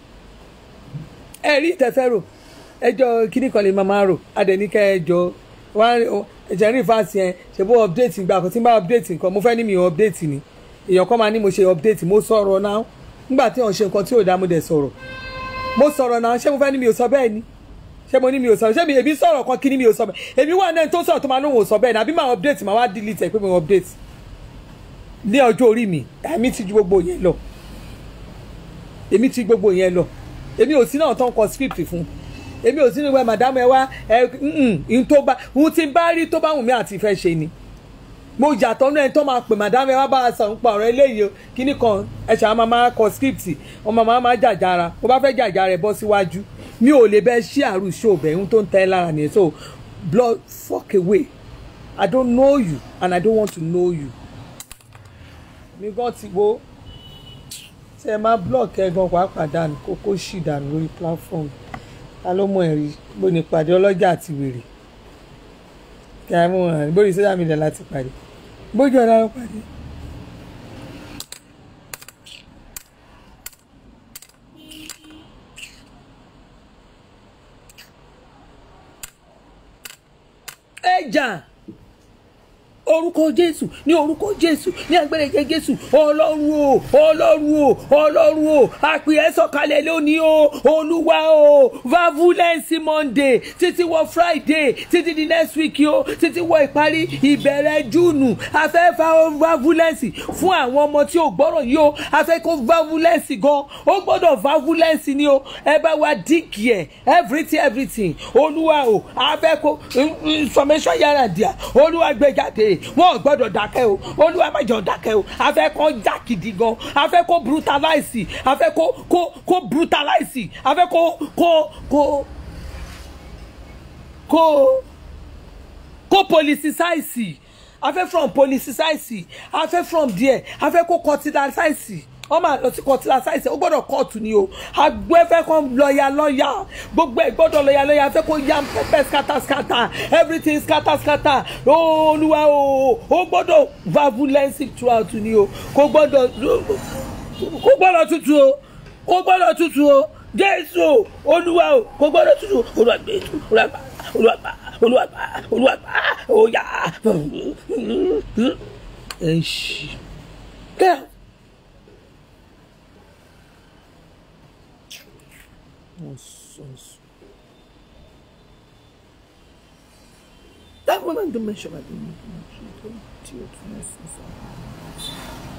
ẹ rí ìtẹ́fẹ́ rò ẹjọ́ kíní kan lè máa máa rò adẹ̀níkẹ́ ẹjọ́ wá ẹ̀jẹ̀ rí fásitì yẹn ṣe bó update ìgbà kan tí n bá update nǹkan mo fẹ́ ní mi ò update ni èèyàn kan máa ní mo ṣe update mo sọ̀rọ̀ náà nígbà tí wọ́n ṣe nǹkan tí ò dá mo dẹ̀ sọ̀rọ̀ mo sọ̀rọ̀ náà ṣé mo fẹ́ ní mi ò sọ bẹ́ẹ̀ ni ṣé mo ní mi ò sọ ṣé mi èmi sọ̀rọ̀ kan kí ni mi ò sọ bẹ́ẹ̀ èmi wà náà tó sọ̀rọ̀ tó máa lóhùn ò sọ bẹ́ẹ̀ ni àbí máa update máa wá delete ẹ̀ pé mo update ní ọjọ́ orí mi èmi ti ju gbogbo yẹn lọ èmi ti gbogbo yẹn lọ èmi ò sí náà tó ń kọ script fún èmi ò sí níwẹ̀ madam ẹ wá ẹ ń tó bá ń ti bá rí tó bá wù mí àti ìfẹ́ ṣe ni mo yàtọ̀ náà ẹni tó máa pè madam ẹ wá bá a sọ ń pa ọ̀rọ̀ eléyìí o kíní kan ẹ ṣàwọn máa máa kọ script ọmọ máa máa jàjára mo bá fẹ́ jàjára ẹ bọ́ síwájú mi ò lè bẹ́ ṣí àrùn ṣó bẹ̀ ń tó ń tẹ́ lára nìyẹn so blood fuck away i don't know you and i don't want to know you mi gan ti wo tí ẹ máa block ẹ gan pàápàá dànù kókó ṣì dànù lórí platform ta ló mọ ẹ̀rí bó ní pàdé ọlọ́jà àti wèrè kí a mú hàn bórí social media láti pàdé bójú ọ̀la ló pàdé. ẹ jà orúkọ jésù ní orúkọ jésù ní agbẹrẹjẹ jésù ọlọ́run o ọlọ́run o ọlọ́run o àpè ẹ sọ̀kalẹ̀ lónìí o olúwa o vavulence monday títí wọ friday títí di next week o títí wọ ìparí ìbẹ̀rẹ̀ júùnù afẹ́fà vavulence fún àwọn ọmọ tí ò gbọ́rọ̀ yìí o afẹ́ kó vavulence gan ó gbọ́dọ̀ vavulence ni o ẹ bá wa dínkì ẹ everything everything olúwa o afẹ́ kó information yàrá díà olúwa gbé jáde wọn ò gbọ́dọ̀ dákẹ́ o olúwa má jẹ́ ó dákẹ́ o afẹ́ kó jà gidi gan afẹ́ kó brutalize afẹ́ kó kó kó brutalize afẹ́ kó kó kó kó kó politicize afẹ́ from politicize afẹ́ from there afẹ́ kó culturalize wọ́n máa lọ sí culturalize ó gbọ́dọ̀ kóòtù ni o agbẹ́fẹ́ kan lọ́ọ̀yà lọ́ọ̀yà gbogbo ẹ̀ gbọ́dọ̀ lọ́ọ̀yà lọ́ọ̀yà afẹ́ kó yam pepper scatter scatter everything scatter scatter olúwa o ó gbọ́dọ̀ vavulence throughout ni o kò gbọ́dọ̀ kò gbọ́dọ̀ tutù o kò gbọ́dọ̀ tutù o jésù o olúwa o kò gbọ́dọ̀ tutù o olúwa gbé olúwa gbà olúwa gbà olúwa gbà olúwa gbà oya ẹ ṣì kẹ́ Nonsense. That woman don't mention my name. She don't deal with nonsense.